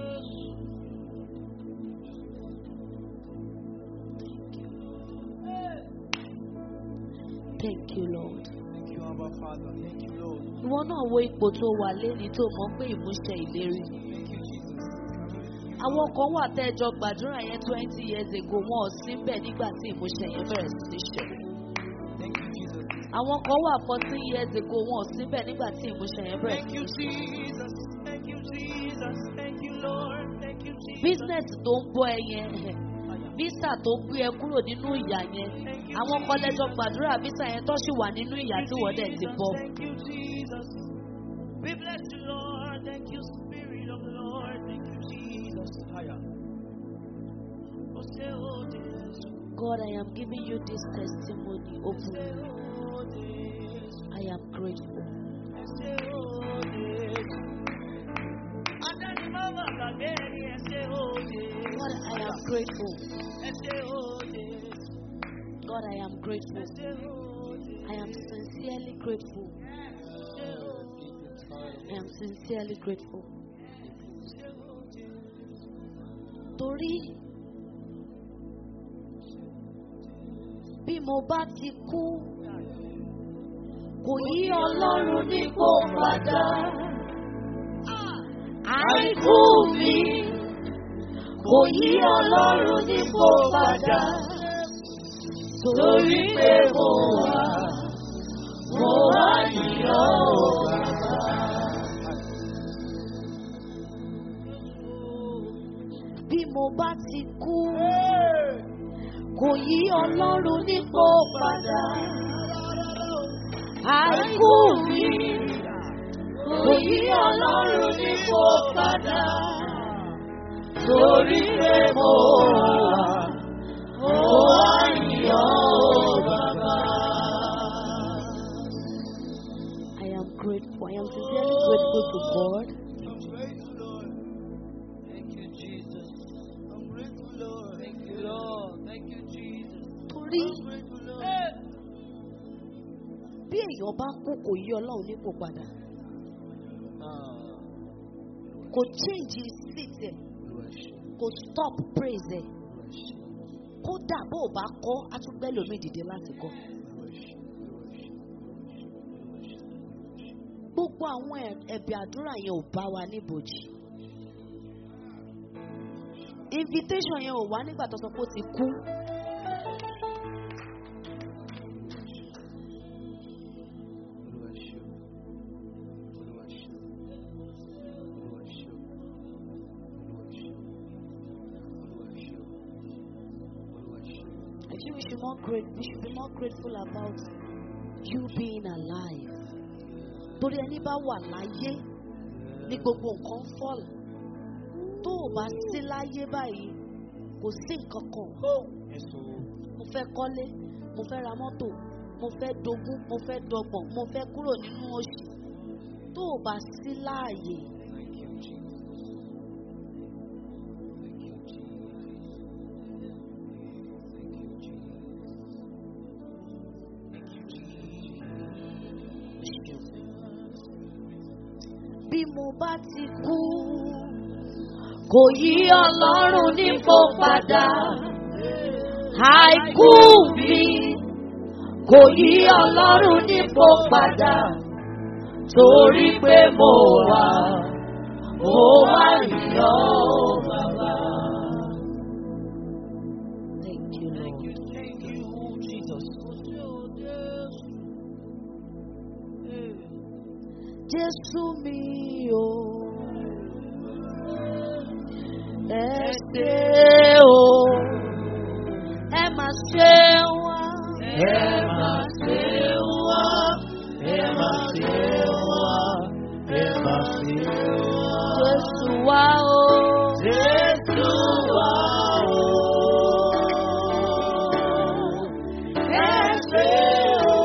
Thank you, Lord. Thank you, Abba Father. Thank you, Lord. Ìwọ náà wo ipò tó wà lẹ́ni tó mọ̀ pé ìmúṣẹ ìlérí. Thank you, Jesus. Àwọn kan wà tẹ́jọ gbàdúrà yẹn twenty years ago wọn ò sí bẹ̀ nígbà tí ìmúṣẹ yẹn bẹ̀rẹ̀ sí ní ṣẹlẹ̀. Thank you, Jesus. Àwọn kan wà fourteen years ago wọn ò sí bẹ̀ nígbà tí ìmúṣẹ yẹn bẹ̀rẹ̀ Thank sí you, ní ṣẹlẹ̀. Jesus. Thank you, Jesus. Thank you, Lord. Thank you, Jesus. Business tó ń bọ́ ẹ yẹn visa tó gbé ẹ kúrò nínú ìyà yẹn àwọn kan lẹ́jọ́ gbàdúrà visa yẹn tó sì wà nínú ìyà tí wọ́n dẹ̀ ti bọ́. Thank you, Jesus. We bless you, Lord. Thank you, Spirit of the Lord. Thank you, Jesus. Higher. Oh, say, oh, Jesus. God, I am giving you this testimony Say, openly. oh, Jesus. I am grateful. Say, oh, Jesus. Adani mama kageni, say, oh, Jesus. God, I am grateful. Say, oh, Jesus. God, I am grateful. Say, oh, Jesus. I am sincerely grateful. I am sincerely grateful. Torí bí mo bá ti kú, kò yí Ọlọ́run nípò padà. Àìkú mi kò yí Ọlọ́run nípò padà. Torí pé mo wà, mo wà yíyọ́ o. Bí mo bá ti kú, kò yí Ọlọ́run nípò padà. Àìkú mi kò yí Ọlọ́run nípò padà. Torí pé mo wà, mo wà yíyọ́ o bàbá. I am grateful. I am sincerely grateful to God. I'm grateful, Lord. Thank you, Jesus. I'm grateful, Lord. Thank you, Lord. Thank you, Jesus. Torí I'm grateful, Lord. bí èèyàn bá kú kò yí Ọlọ́run nípò padà. Ah, Kò change seat ẹ̀, kò stop praise ẹ̀. Kódà bó o bá kọ́, á tún gbẹ́ lómi dìde láti kọ́. Gbogbo àwọn ẹ̀- ẹ̀bẹ̀ àdúrà yẹn ò bá wa níbòjì. Invitation yẹn ò wá nígbà tó sọ pé ó ti kú. I feel we should more great we should be more grateful about you being alive. Torí ẹni bá wà láyé ní gbogbo nǹkan fall. Tó o bá sí láyé báyìí, kò sí nǹkan kan. Yes, oh. Mo fẹ́ kọ́lé, mo fẹ́ ra mọ́tò, mo fẹ́ dogún, mo fẹ́ dọgbọ̀n, mo fẹ́ kúrò nínú oṣù. Tó o bá sí láàyè, Thank you, Jesus. Thank you, Jesus. Thank you, Jesus. Thank you, Jesus. bí mo bá ti kú, kò yí Ọlọ́run nípò padà. Àìkú mi kò yí Ọlọ́run nípò padà. Torí pé mo wà, mo wà yíyọ́ bàbá. Thank you, Thank Lord. you, thank you, Jesus. Jésù mi o. Ẹ ṣé o. Ẹ máa ṣe wá. Ẹ máa ṣe wá, ẹ máa ṣe wá, ẹ máa ṣe wá. Jésù wá o. Jésù wá o. Ẹ ṣé o.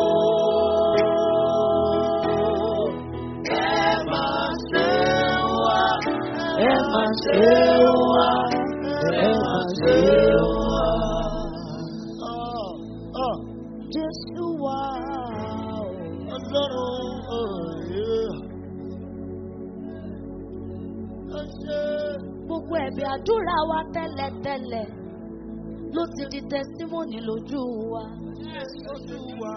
Ẹ máa ṣe wá, ẹ máa ṣe wá, ẹ máa ṣe wá. Oh, oh. Jésù wá o. Ọlọ́run ọ̀rẹ́. Ẹ ṣé. Gbogbo ẹ̀bẹ̀ àdúrà wa tẹ́lẹ̀tẹ́lẹ̀ ló ti di tẹsímọ́nì lójú wa. Olúwa.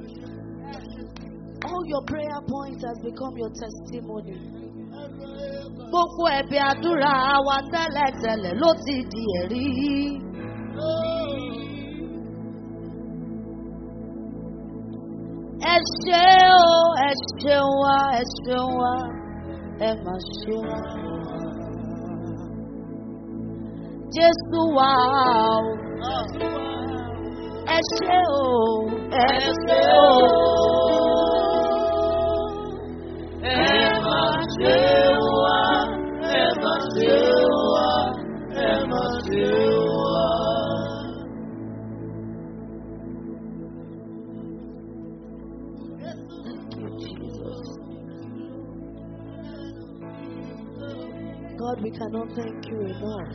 All your prayer points has become your testimony. Gbogbo ẹ̀bẹ̀ àdúrà wa tẹ́lẹ̀tẹ́lẹ̀ ló ti di ẹ̀rí. Ẹ ṣé o, ẹ ṣeun wa, ẹ ṣeun wa, ẹ mà ṣe wa. Jésù wá o, ẹ ṣé o, ẹ ṣé o. Ẹ máa ṣe wá, ẹ máa ṣe wá, ẹ máa ṣe wá. Thank you, Jesus. God, we cannot thank you enough.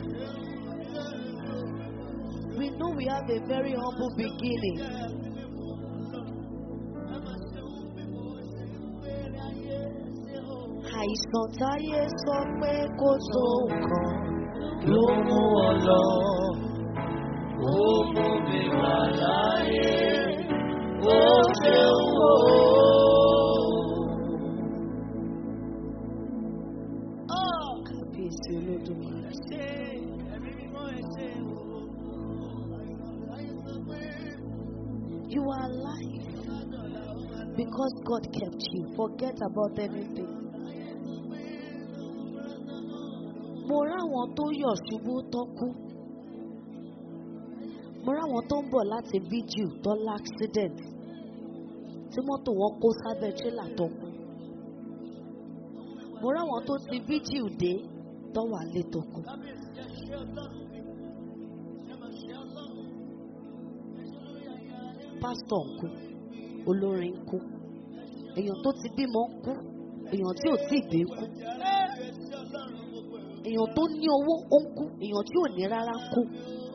We know we have a very humble beginning. Àìsàn táyé sọ pé kò tó nǹkan Ló mú ọ lọ, ó mú mi wà láyé, ó ṣeun o. kábíyèsí olódùmarè. Ṣé ẹ̀mí mímọ́ ẹ ṣe o? You are alive because God kept you. Forget about everything. Mo ráwọn tó yọ̀ ṣubú tó kú. Mo ráwọn tó ń bọ̀ láti vigil tó l'accident. Tí mọ́tò wọn kó sábẹ́ tírélà tó kú. Mo ráwọn tó ti vigil dé tó wà lé tó kú. Pásítọ̀ ń kú, olórin ń kú, èèyàn tó ti bímọ ń kú, èèyàn tí ò tí ì gbé ń kú. Èèyàn tó ní owó ó ń kú, èèyàn tí ò ní rárá ń kú.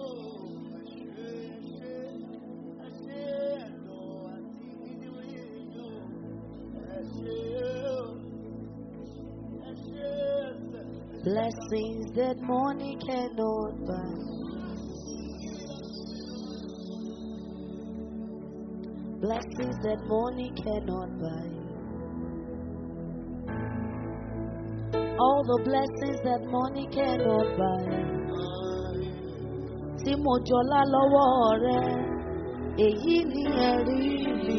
Blessings that money cannot buy. Blessings that money cannot buy. All the blessings that money cannot buy. Tí mo jọlá lọ́wọ́ rẹ, èyí ni ẹ̀rí mi.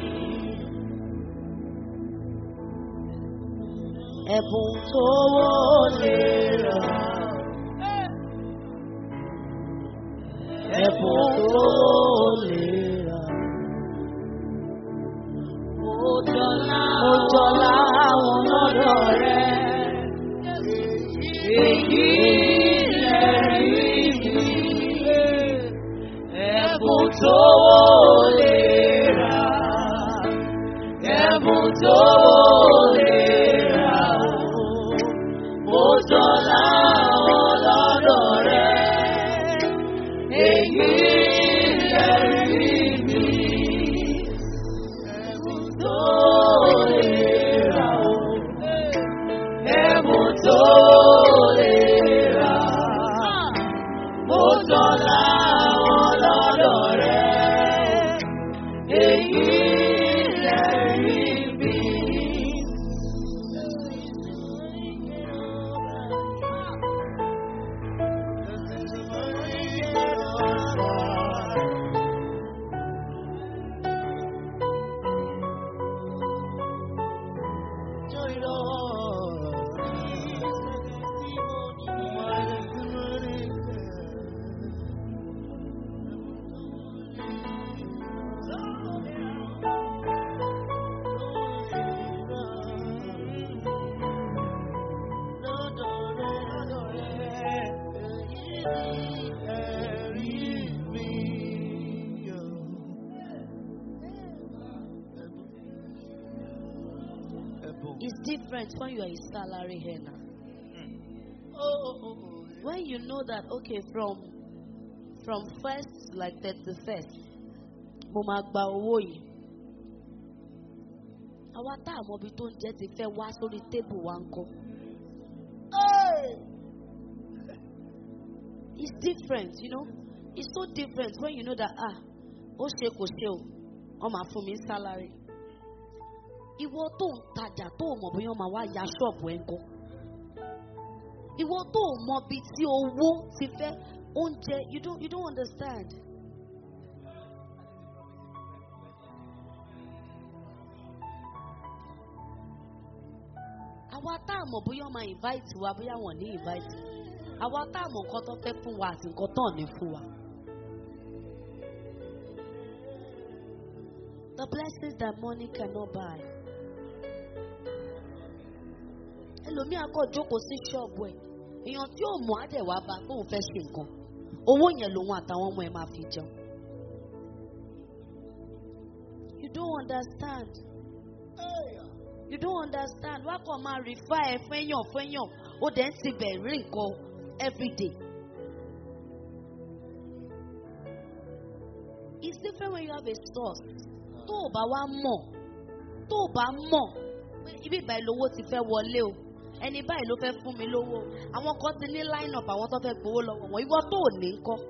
Ẹ̀bùn tó wọlé rà. Ẹ̀bùn tó jọlá àwọn lọ́dọ̀ rẹ̀. Èyí lẹ́rí mi. Ẹ̀bùn tó lè rà. Ẹ̀bùn tó lè rà. Mo jọlá àwọn lọ́dọ̀ rẹ̀. Èyí lẹ́rí mi. Ẹ̀bùn tó lè rà. Ẹ̀bùn tó lè rà. Mo jọlá àwọn lọ́dọ̀ rẹ̀. Èyí lẹ́rí mi. It's different when you are a salary earner. When you know that okay from from first like thirty first, mo máa gba owó yìí. Àwa tá àmọ́ ibi tó ń jẹ́ ti fẹ́ wá sórí tébù wa ń kọ́. It's different, you know. It's so different when you know that ah, ó ṣe kò ṣe o, wọ́n máa fún mi ní salary ìwọ tó ń tajà tó ò mọ̀ bóyá wọ́n máa wá ya ṣọ́ọ̀bù ẹ̀ ń kọ́ ìwọ tó ò mọ bí tí owó ti fẹ́ oúnjẹ you don't you don't understand. àwa tá a mọ̀ bóyá wọ́n máa invite wa bóyá wọ́n ní invite àwa tá a mọ̀ nǹkan tó fẹ́ fún wa àti nǹkan tó ní fún wa. The blessings that money cannot buy. ẹlòmíà kọ jókòó sí ṣọ́ọ̀bù ẹ̀ èèyàn tí ò mọ̀ á dẹ̀ wá bá pé òun fẹ́ ṣe nǹkan owó yẹn lòun àtàwọn ọmọ ẹ̀ máa fi jẹun. you don't understand. you don't understand wá kàn máa refer ẹ fẹ́yàn fẹ́yàn ó dẹ̀ ń tibẹ̀ rí nǹkan everyday. it's different when you have a source tó o bá wá mọ̀ tó o bá mọ̀ pé ibi ìbáyìí lówó ti fẹ́ wọlé o ẹni báyìí ló fẹ́ fún mi lówó àwọn kan ti ní line up àwọn tó fẹ́ gbowó lọ́wọ́ wọn ìwọ tó ò ní kọ́.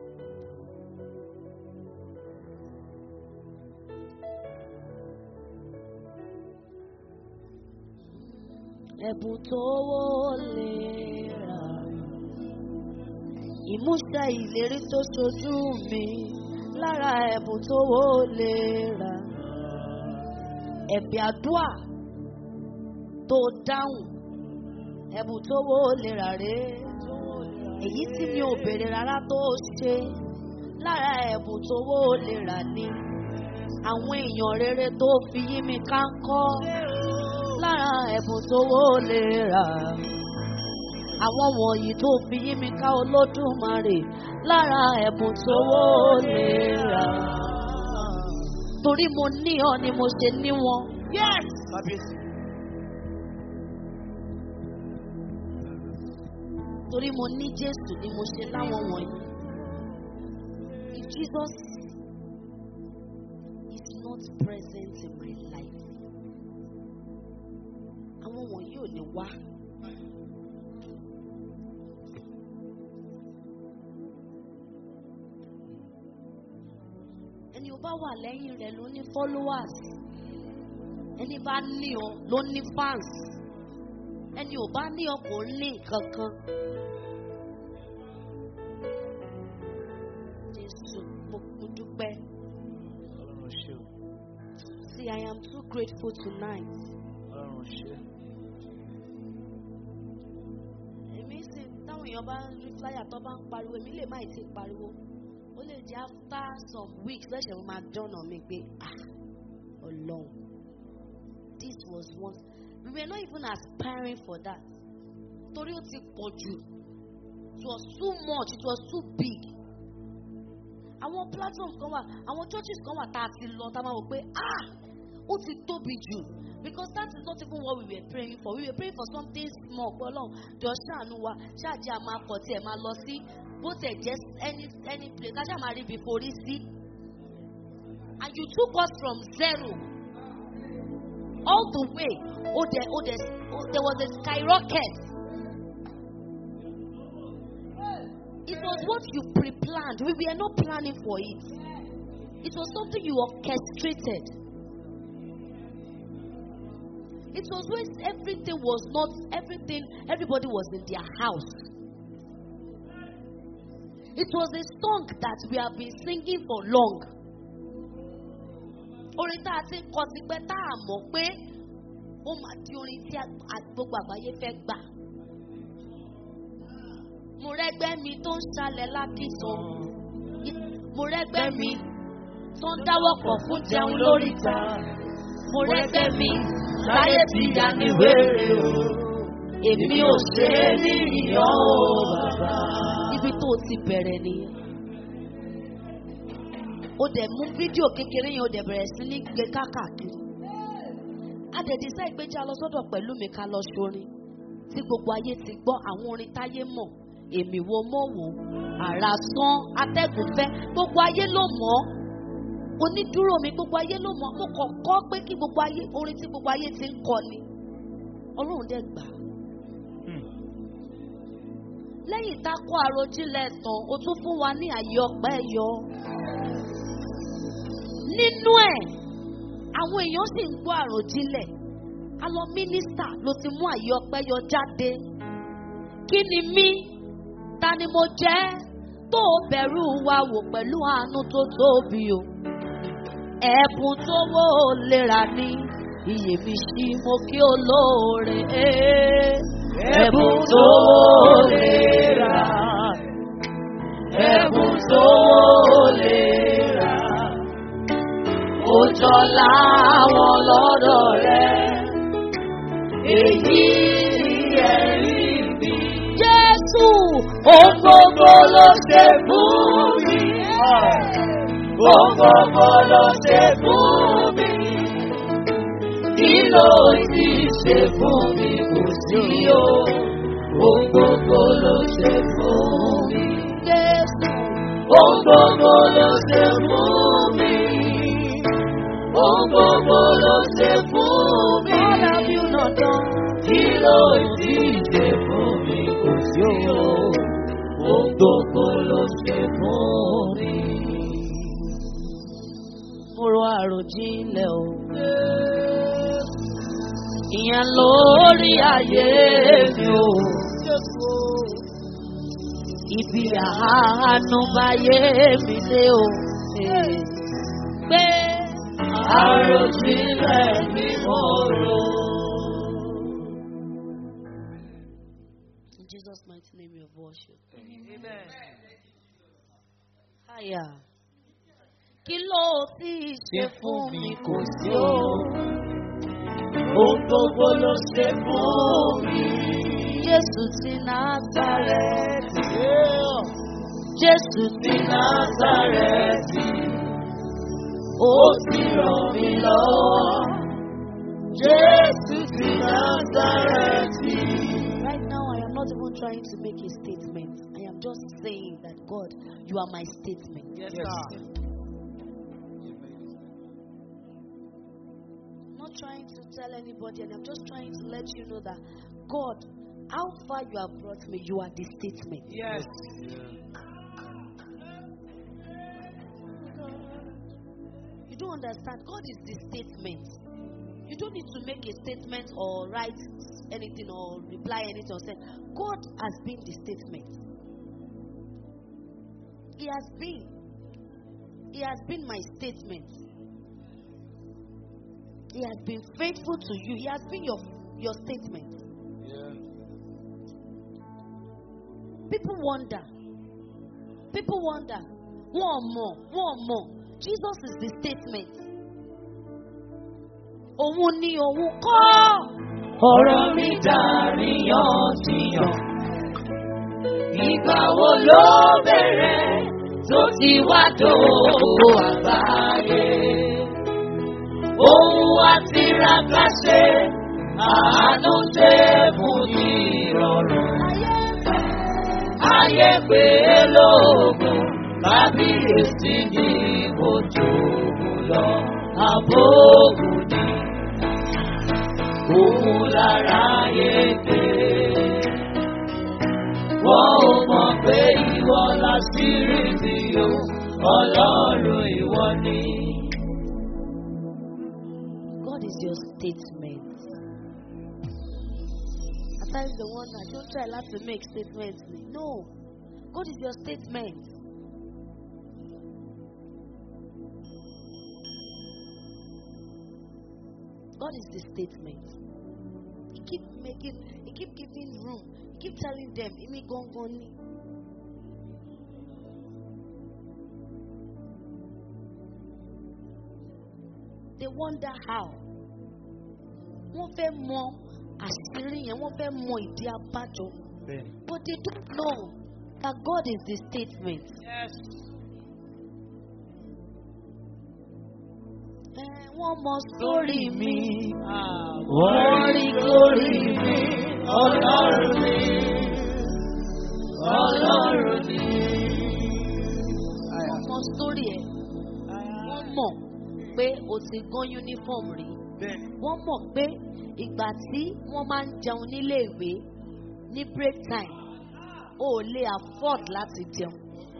ẹ̀bùn tó wó lè rà ìmúṣẹ ìlérí tó ṣojú mi lára ẹ̀bùn tó wó lè rà ẹ̀bì àdúà tó dáhùn ẹ̀bùn tó wó lè rà rè èyí tí mi ò béèrè rárá tó ṣe lára ẹ̀bùn tó wó lè rà ni àwọn èèyàn rere tó fi yí mi ká ń kọ́ lára ẹ̀bùn tó wó lè rà àwọn wọ̀nyí tó fi yí mi ká olódùmarè lára ẹ̀bùn tó wó lè rà torí mo ní ọ ni mo ṣe ní wọn. Yes. Kábíyèsí. torí mo ní jésù ni mo ṣe láwọn wọ̀nyí. if jesus is not present in my life àwọn wọ̀nyí ò ní wá. ẹni ò bá wà lẹ́yìn rẹ̀ ló ní followers ẹni bá ní ọ ló ní fans ẹni ò bá ní ọ kò ní nǹkan kan. Jésù mo mo dúpẹ́. Ọlọ́run ṣe o. See, I am too grateful tonight. Ọlọ́run ṣe. Èmi sì táwọn èèyàn bá ń rí flyer tó bá ń pariwo èmi lè má ì tí ì pariwo. Ó lè jẹ́ after some weeks lẹ́sẹ̀ mo máa dọ́nà mi pé ah Ọlọ́run this was once we were not even aspiring for that torí ó ti pọ̀ jù it was too much it was too big àwọn platforms kan wà àwọn churches kan wà tá a ti lọ tá a máa wò pé ah ó ti tóbi jù because that is not even what we were praying for we were praying for something small pé ọlọ́run jọ ṣàánú wa ṣáàjì àmà akọ̀ tí ẹ̀ máa lọ sí bó tẹ̀ jẹ́ any any place ká ṣáà máa rí ibi forí sí and you took us from zero all the way oh there oh there oh, there was a skyrocket it was what you pre-planned we were not planning for it it was something you orchestrated it was when everything was not everything everybody was in their house it was a song that we have been singing for long orin tá a ti ń kọ sí pé tá a mọ̀ pé ó máa di orin tí a- a- gbogbo àgbáyé fẹ́ gbà. mo rẹ́gbẹ́ mi tó ń ṣalẹ̀ lákìsàn mo rẹ́gbẹ́ mi tó ń dáwọ́ pọ̀ fún jẹun lóríta mo rẹ́gbẹ́ mi láyé ti yá ní wéré o èmi ò ṣe é ní ìyàn o bàbá. ibi tó o ti bẹ̀rẹ̀ nìyẹn ó dẹ̀ mú fídíò kékeré yẹn ó dẹ̀ bẹ̀rẹ̀ sí ní gbé káàkiri. Adẹ̀dísá ìgbéjà lọ sọ́dọ̀ pẹ̀lú mi ká lọ ṣorin tí gbogbo ayé ti gbọ́ àwọn orin táyé mọ̀ èmi wo mọ̀ wò àrà sán atẹ́gùn fẹ́ gbogbo ayé ló mọ̀ ọ́ onídúró mi gbogbo ayé ló mọ̀ ọ́ mo kàn kọ́ pé kí gbogbo ayé orin tí gbogbo ayé ti ń kọ ni ọlọ́run dẹ̀ gbà á. lẹ́yìn tá a kó àròjinlẹ̀ tán o tún fún wa ní àyè ọpẹ́ yọ nínú ẹ̀ àwọn èèyàn sì ń gbọ́ àròjinlẹ̀ a lọ mínísítà ló ti mú àyè ọpẹ́ yọ jáde kí ni mí ta ni mo jẹ́ tó o bẹ̀rù wa wò pẹ̀lú àánú tó tóbi o ẹ̀bùn tó wó o lera ní iye mi sí mo kí o lóore Ẹ̀bùn tó lè rà. Ẹ̀bùn tó lè rà. Ó jọ láwọn lọ́dọ̀ rẹ̀. Èyí ni ẹ̀rí mi. Jésù Ohun gbogbo ló ṣe fún mi. Ohun gbogbo ló ṣe fún mi. Kí ló ti ṣe fún mi kò sí o? Ohun gbogbo ló ṣe fún mi. Jésù Ohun gbogbo ló ṣe fún mi. Ohun gbogbo ló ṣe fún mi. what have you not done? Kí ló ti ṣe fún mi kò sí o? Ohun gbogbo ló ṣe fún mi. mo ro àròjinlẹ̀ o. ìyẹn lórí ayé mi o. ibi àánú báyé mi dé o. pé Àròjinlẹ̀ ni mo rò. In Jesus' mighty name we have worship. Aya. Kí ló ti ṣe fún mi kò sí o? Ohun gbogbo ló ṣe fún mi. Jésù ti Násàrẹ́tì. Jésù ti Ní Násàrẹ́tì, ó ti ràn mí lọ́wọ́. Jésù ti Násàrẹ́tì. Right now, I am not even trying to make a statement. I am just saying that God, you are my statement. Yes, Yes. sir. I'm not trying to tell anybody, and I'm just trying to let you know that God, how far you have brought me, you are the statement. Yes. You don't understand. God is the statement. You don't need to make a statement or write anything or reply anything or say. God has been the statement. He has been. He has been my statement. He has been faithful to you. He has been your your statement. Yeah. People wonder. People wonder. One more, one more. Jesus is the statement. Òun ni òun kọ́. ọ̀rọ̀ mi dàríyànjiyàn. Ìgbà wo ló bẹ̀rẹ̀ tó ti wá dòwò àgbáyé? Ohun wa ti ra káṣe, àánú ṣe fún ìrọ̀rùn. Ayé pé lóògùn, kábíyèsí ní ojú lọ, àbókù ní òun lára yé pé. Wọ́n ò mọ̀ pé ìwọ láṣírí mi o, ọlọ́run ìwọ ni. God is your statement. At times the one that don't try not to make statements. No. God is your statement. God is the statement. He keep making, he keep giving room. He keep telling them, Imi gongoni. They wonder how. Wọ́n fẹ́ mọ àṣírí yẹn, wọ́n fẹ́ mọ ìdí abájọ. Bẹ́ẹ̀ni. But they don't know that God is the statement. Yes. Eh, Wọ́n mọ sórí mi. Ah, Wọ́n rí lórí mi, ọlọ́run mi, ọlọ́run mi. Wọ́n mọ sórí ẹ̀. Wọ́n mọ̀ pé o ti gán uniform rí. Bẹ́ẹ̀ni. Wọ́n mọ̀ pé ìgbà tí wọ́n máa ń jẹun nílé ìwé ní break time, o ò lè afford láti jẹun.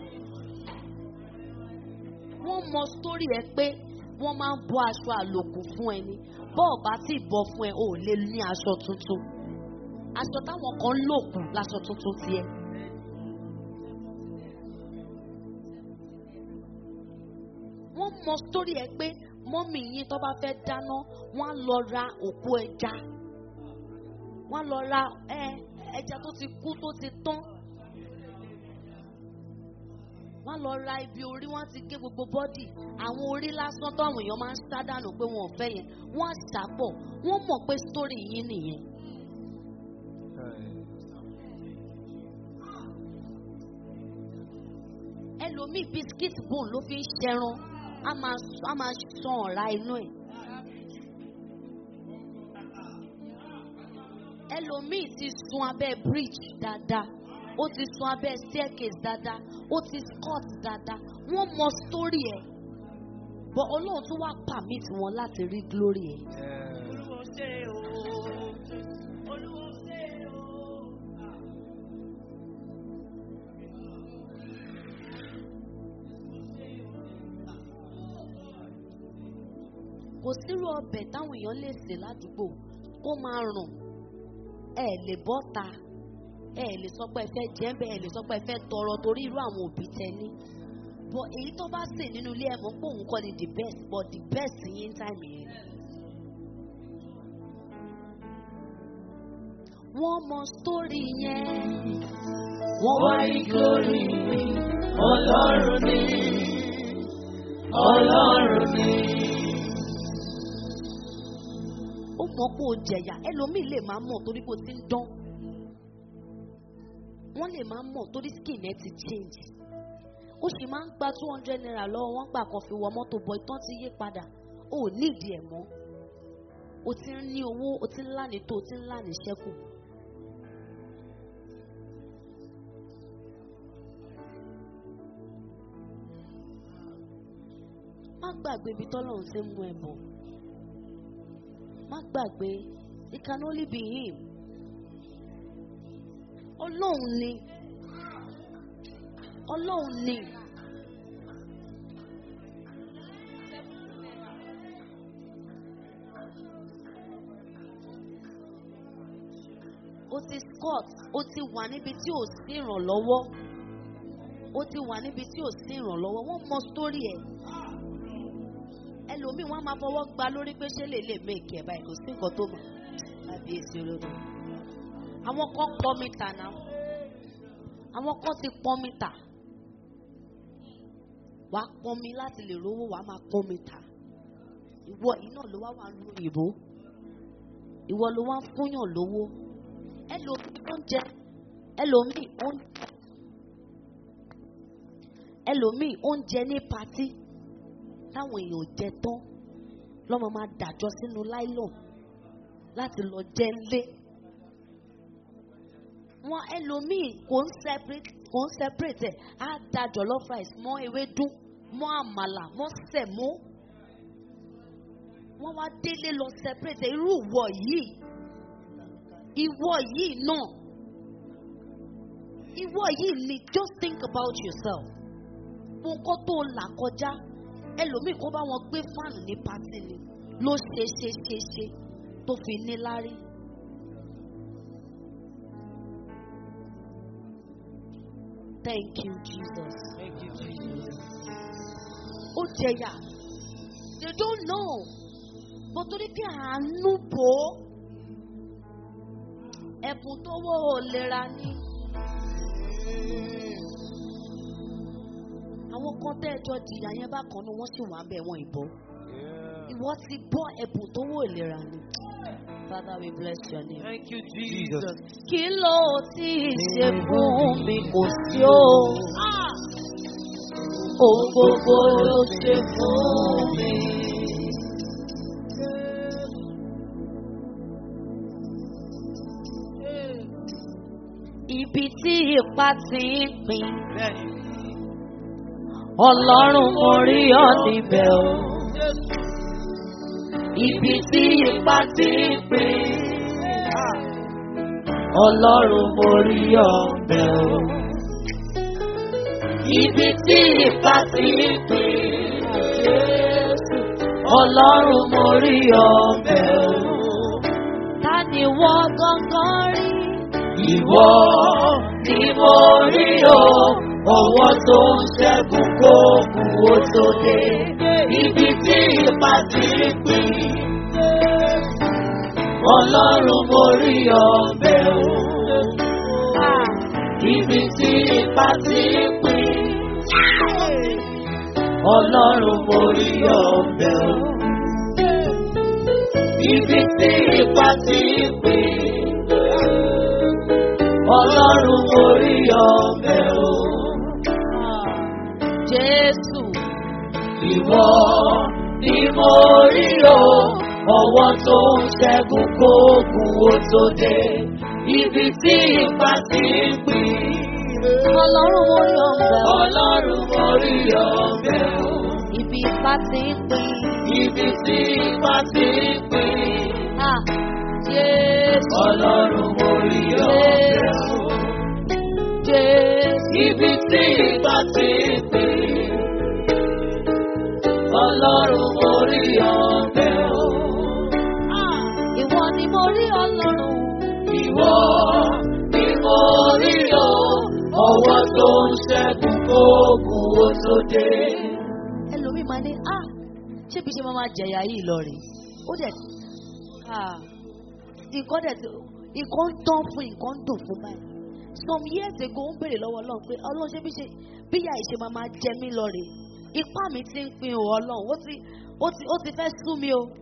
Wọ́n mọ sórí ẹ pé wọ́n máa ń bọ́ aṣọ àlòkù fún ẹni. Bọ́ọ̀ bá tí ì bọ́ fún ẹ, o ò lè ní aṣọ tuntun. Aṣọ táwọn kan ń lò kù láṣọ tuntun tiẹ̀. wọ́n mọ sórí ẹ pé mọ́mì yín tó bá fẹ́ dáná wọ́n á lọ ra òkú ẹja wọ́n á lọ ra ẹ ẹja tó ti kú tó ti tán wọ́n á lọ ra ibi orí wọ́n á ti gé gbogbo bọ́dì àwọn orí lásán tó àwọn èèyàn máa ń sá dànù pé wọn ò fẹ́ yẹn wọ́n á sàpọ̀ wọ́n mọ̀ pé sórí yín nìyẹn. ẹlòmíì bisikíìtì bone ló fi ń ṣẹran a máa a máa san ọ̀rá inú ẹ̀. ẹlòmíì ti sun abẹ́ bridge dáadáa ó ti sun abẹ́ staircase dáadáa ó ti scott dáadáa wọ́n mọ story ẹ̀ but ọlọ́run tún wá permit wọn láti rí glory ẹ̀. Olúwo ṣe o. Olúwo ṣe o. kò sírú ọbẹ̀ táwọn èèyàn lè sè ládùúgbò kó máa rùn ẹ lè bọ́ ta ẹ lè sọ pé ẹ fẹ́ jẹ́ bẹ́ẹ̀ ẹ lè sọ pé ẹ fẹ́ tọrọ torí irú àwọn òbí tẹ ní but èyí tó bá sè nínú ilé ẹ mọ̀ pé òun kọ́ ni the best but the best yín time yẹn. wọ́n mọ story yẹn Wọ́n rí lórí mi, ọlọ́run mi, ọlọ́run mi. ó mọ̀ pé o jẹ̀yà ẹlòmíì lè máa mọ̀ torí pé o ti ń dán wọ́n lè máa mọ̀ torí skin ẹ ti change ó sì máa ń gba two hundred naira lọ́wọ́ wọ́n gbà kan fi wọ mọ́tò bọ̀ ìtàn ti yí padà ó ò nídìí ẹ̀ mọ́ o ti ń ní owó o ti ń láni tó o ti ń láni ṣẹ́kù. má gbàgbé ibi tọ́lọ́run ti ń mú ẹ bọ̀ má gbàgbé it can only be him ọlọ́run ni ọlọ́run ni o ti scott o ti wà níbi tí ò sí ìrànlọ́wọ́ o ti wà níbi tí ò sí ìrànlọ́wọ́ wọ́n mọ sítórì ẹ̀ ẹlòmíì wọn á máa fọwọ́ gba lórí pé ṣé lè lè méèkì ẹ̀ báyìí kò sí nǹkan tó mọ̀ lábí èsì olódò àwọn kan pọ́ mítà náà àwọn kan ti pọ́ mítà wàá pọ́n mi láti lè rówó wàá máa pọ́n mítà ìwọ yìí náà ló wá wà nínú ìbò ìwọ ló wá ń fúnyàn lówó ẹlòmíì oúnjẹ ẹlòmíì oúnjẹ ẹlòmíì oúnjẹ ní patí táwọn èèyàn ò jẹ tán lọ́mọ máa dàjọ sínú láìlọ́n láti lọ jẹ ńlé wọn ẹlòmíì kò ń separate kò ń separate ẹ á da jollof rice mọ́ ewédú mọ́ àmàlà mọ́ sẹ̀mó wọ́n wá délé lọ separate ẹ. irú ìwọ yìí ìwọ yìí náà ìwọ yìí ni just think about yourself fún kó tó là kọjá ẹlòmíì kó bá wọn gbé fáànù ní pátì ni ló ṣe ṣe ṣe ṣe tó fi ní lárí. Thank you, Jesus. Thank you, Jesus. Ó jẹyà. They don't know. Bó torí pé àánú bò ó. Ẹ̀bùn tó wọ́ ò lera ní. Àwọn kan tẹ́ ẹjọ́ jìyà yẹn bákan náà wọ́n sì wà ń bẹ̀ wọ́n ìbọn. Yeah. Ìwọ ti bọ́ ẹ̀bùn tó wọ́ ìlera ní. Father we bless your name. Thank you, Jesus. Kí ló ti ṣe fún mi kò sí o? Ohun gbogbo ló ṣe fún mi. Ibi tí ipa ti ń pín, Bẹ́ẹ̀ni. Ọlọ́run mo rí ọ níbẹ̀ o. Ibi tí ipa ti ń pín, Ọlọ́run mo rí ọ níbẹ̀ o. Ibi tí ipa ti ń pín, Ọlọ́run mo rí ọ níbẹ̀ o. Ta ni wọ́n gangan rí? Ìwọ ni mo rí o, ọwọ́ tó ń ṣẹ́gun kó kú ó tó dé. Ibi tí ipa ti ń pín, Ọlọ́run mo rí ọbẹ̀ o. Ibi tí ipa ti ń pín, Ọlọ́run mo rí ọbẹ̀ o. Ibi tí ipa ti ń pín. Ọlọ́run mo rí ọbẹ̀ o. Jésù. Ìwọ ni mo rí o, ọwọ́ tó ń ṣẹ́gun kóògùn ó tó dé. Ibi tí ipa ti ń pín. Ọlọ́run mo rí ọbẹ̀ o. Ọlọ́run mo rí ọbẹ̀ o. Ibi ipa ti ń pín. Ibi tí ipa ti ń pín. Ah, Jésù. Ọlọ́run mo rí ọbẹ̀ o. Jésù. Ibi tí ipa ti ń pín. Ọlọ́run mo rí ọbẹ̀ o. Ìwọ ni mo rí ọlọ́run. Ìwọ ni mo rí o. Ọwọ́ tó ń ṣẹ́gun kóògùn ó tó dé. Ẹlòmíì máa ní, ah, ṣé bí ṣe máa máa jẹ̀yà yìí lọ rè? Ó dẹ̀, ah, nǹkan dẹ̀ ti, nǹkan ń tán fún nǹkan ń dùn fún báyìí. Some years ago, ó ń béèrè lọ́wọ́ Ọlọ́run pé Ọlọ́run ṣé bí ṣe bí ìyá ìṣe máa máa jẹ mí lọ rè? Ipá mi ti ń pin o Ọlọ́run, ó ti, ó ti, ó ti fẹ́ sú mi o.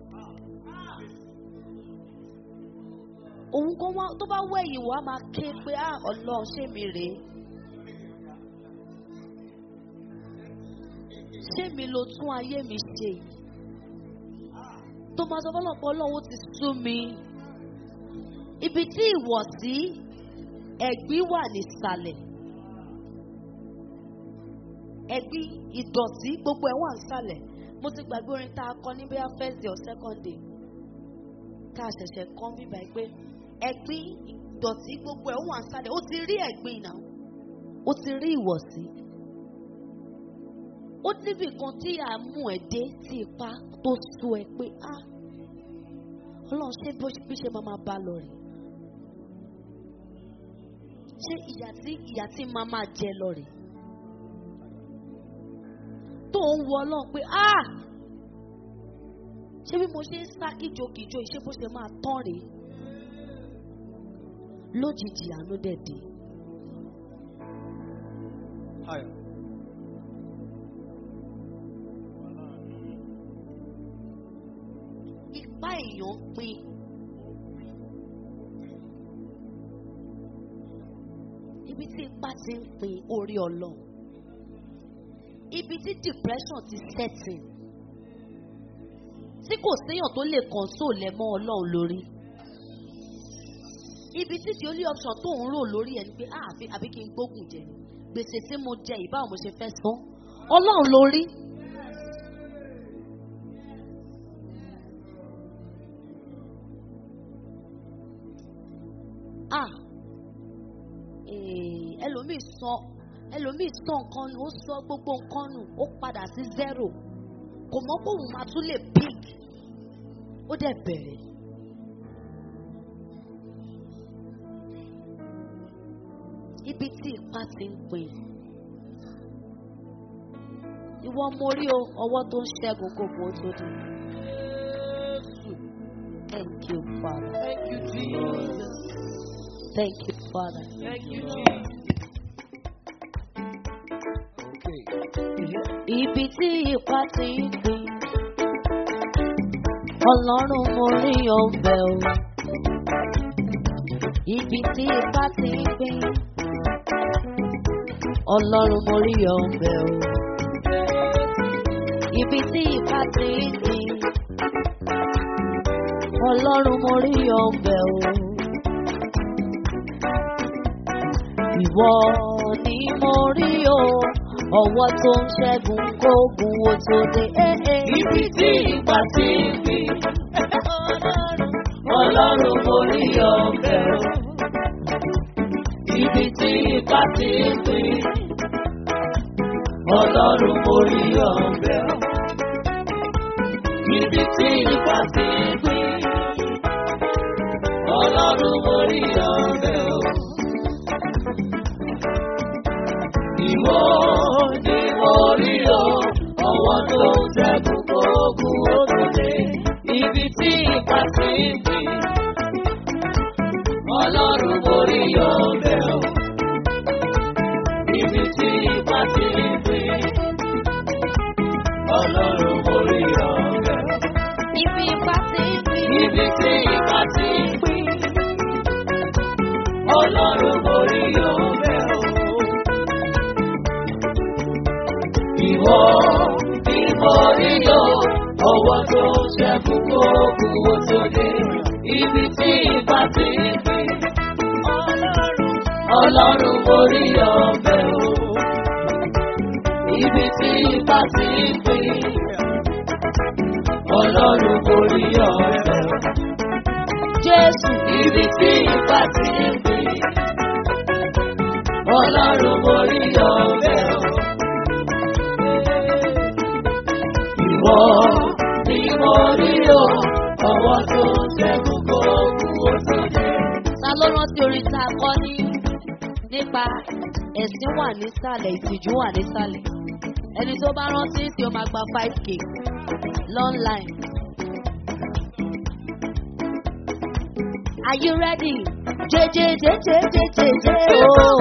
òun kó wá tó bá wẹ̀yìn wá máa ké pé á ọlọ́run ṣé mi rèé ṣé mi ló tún ayé mi ṣe yìí tó máa sọ fọlọ́pọ̀ ọlọ́run ó ti sú mi ibi tí ìwọ̀sí ẹ̀gbín wà nísàlẹ̀ ẹ̀gbín ìdọ̀tí gbogbo ẹ̀ wà nísàlẹ̀ mo ti gbàgbé orin tá a kọ ní bóyá first day or second day tá a ṣẹ̀ṣẹ̀ kọ́ mi báyìí pé ẹ̀gbin ìdọ̀tí gbogbo ẹ̀ ó wà sálẹ̀ ó ti rí ẹ̀gbin náà ó ti rí ìwọ̀sí. ó níbì kan tí a mú ẹ dé sí ipa tó sú ẹ pé á ọlọ́run ṣé bó bí ṣe máa máa bá lọ rè ṣé ìyà tí ìyà tí máa máa jẹ lọ rè tó ń wọ ọlọ́run pé á ṣé bí mo ṣe ń sá kíjokìjo ìṣe bó ṣe máa tán rèé lójijì àánú dẹ̀ dé. Higher. ipá èèyàn ń pín ibi tí ipá ti ń pin orí ọlọ́run ibi tí depression ti setting tí kò séèyàn tó lè console ẹ mọ́ ọlọ́run lórí ibi tí the only option tó ń rò lórí ẹ ni pé ah àfi àbí kí n gbógun jẹ gbèsè tí mo jẹ ìbáwo mo ṣe fẹ́ san ọlọ́run lórí. ah eh, ẹlòmíì sọ ẹlòmíì sọ nǹkan nù ó sọ gbogbo nǹkan nù ó padà sí zero kò mọ̀ pé òun máa tún lè big ó dẹ̀ bẹ̀rẹ̀. ibi tí ipá ti ń pin ìwọ mo rí o ọwọ́ tó ń ṣẹ́gun gbogbo ó tó dé. Thank you, Father. Thank you, Jesus. Thank you, Father. Thank you, Jesus. Okay. Ibi tí ipá ti ń pin. Ọlọ́run mo rí ọbẹ̀ o. Ibi tí ipá ti ń pin. Ọlọ́run mo rí ọbẹ̀ o. Ibi tí ipá ti ń pin. Ọlọ́run mo rí ọbẹ̀ o. Ìwọ ni mo rí o. Ọwọ́ tó ń ṣẹ́gun kógun ó tó dé. Eh, eh. Ibi tí ipa ti ń gbé. Ọlọ́run mo rí ọbẹ̀ o. Ibi tí ipa ti ń gbé. Ọlọ́run mo rí ọbẹ̀ o. Ibi tí ipa ti ń gbé. Ọlọ́run mo rí ọbẹ̀ o. Ìwọ ni mo rí o, ọwọ́ tó ń ṣẹ́gun gbogbo òkèlè. Ibi tí ipa ti ń gbé. Ọlọ́run mo rí ọbẹ̀ o. Ibi tí ipa ti ń gbé. Ọlọ́run mo rí ọbẹ̀ o. Ibi ipá ti ń pin. Ibi tí ipa ti ń gbé. Ọlọ́run mo rí ọbẹ̀ o. Ìwọ ni mo rí o, ọwọ́ tó ṣẹ́kù kókù ó tó dé. Ibi tí ipa ti ń gbé. Ọlọ́run mo rí ọbẹ̀ o. Ibi tí ipa ti ń gbé. Ọlọ́run mo rí ọbẹ̀ o. Jésù. Ibi tí ipa ti ń gbé. Ọlọ́run mo rí ọbẹ̀ o. Ìwọ ni mo rí o, ọwọ́ tó ń ṣẹ́gun gbogbo òṣèlú. Ta ló rántí orin tá a kọ́ ní nípa ẹ̀sìn wà nísàlẹ̀ ìtìjú wà nísàlẹ̀? Ẹni tó bá rántí tí ó máa gba five k long line. Are you ready? Jẹjẹjẹjẹjẹjẹjẹ ooo.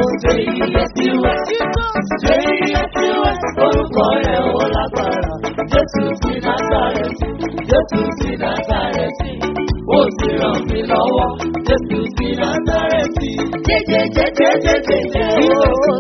Orúkọ rẹ̀ ó lágbára, Jésù ti Násàrẹ́tì, Jésù ti Násàrẹ́tì, ó ti ràn mí lọ́wọ́, Jésù ti Násàrẹ́tì. Jẹjẹjẹjẹjẹjẹjẹ ooo.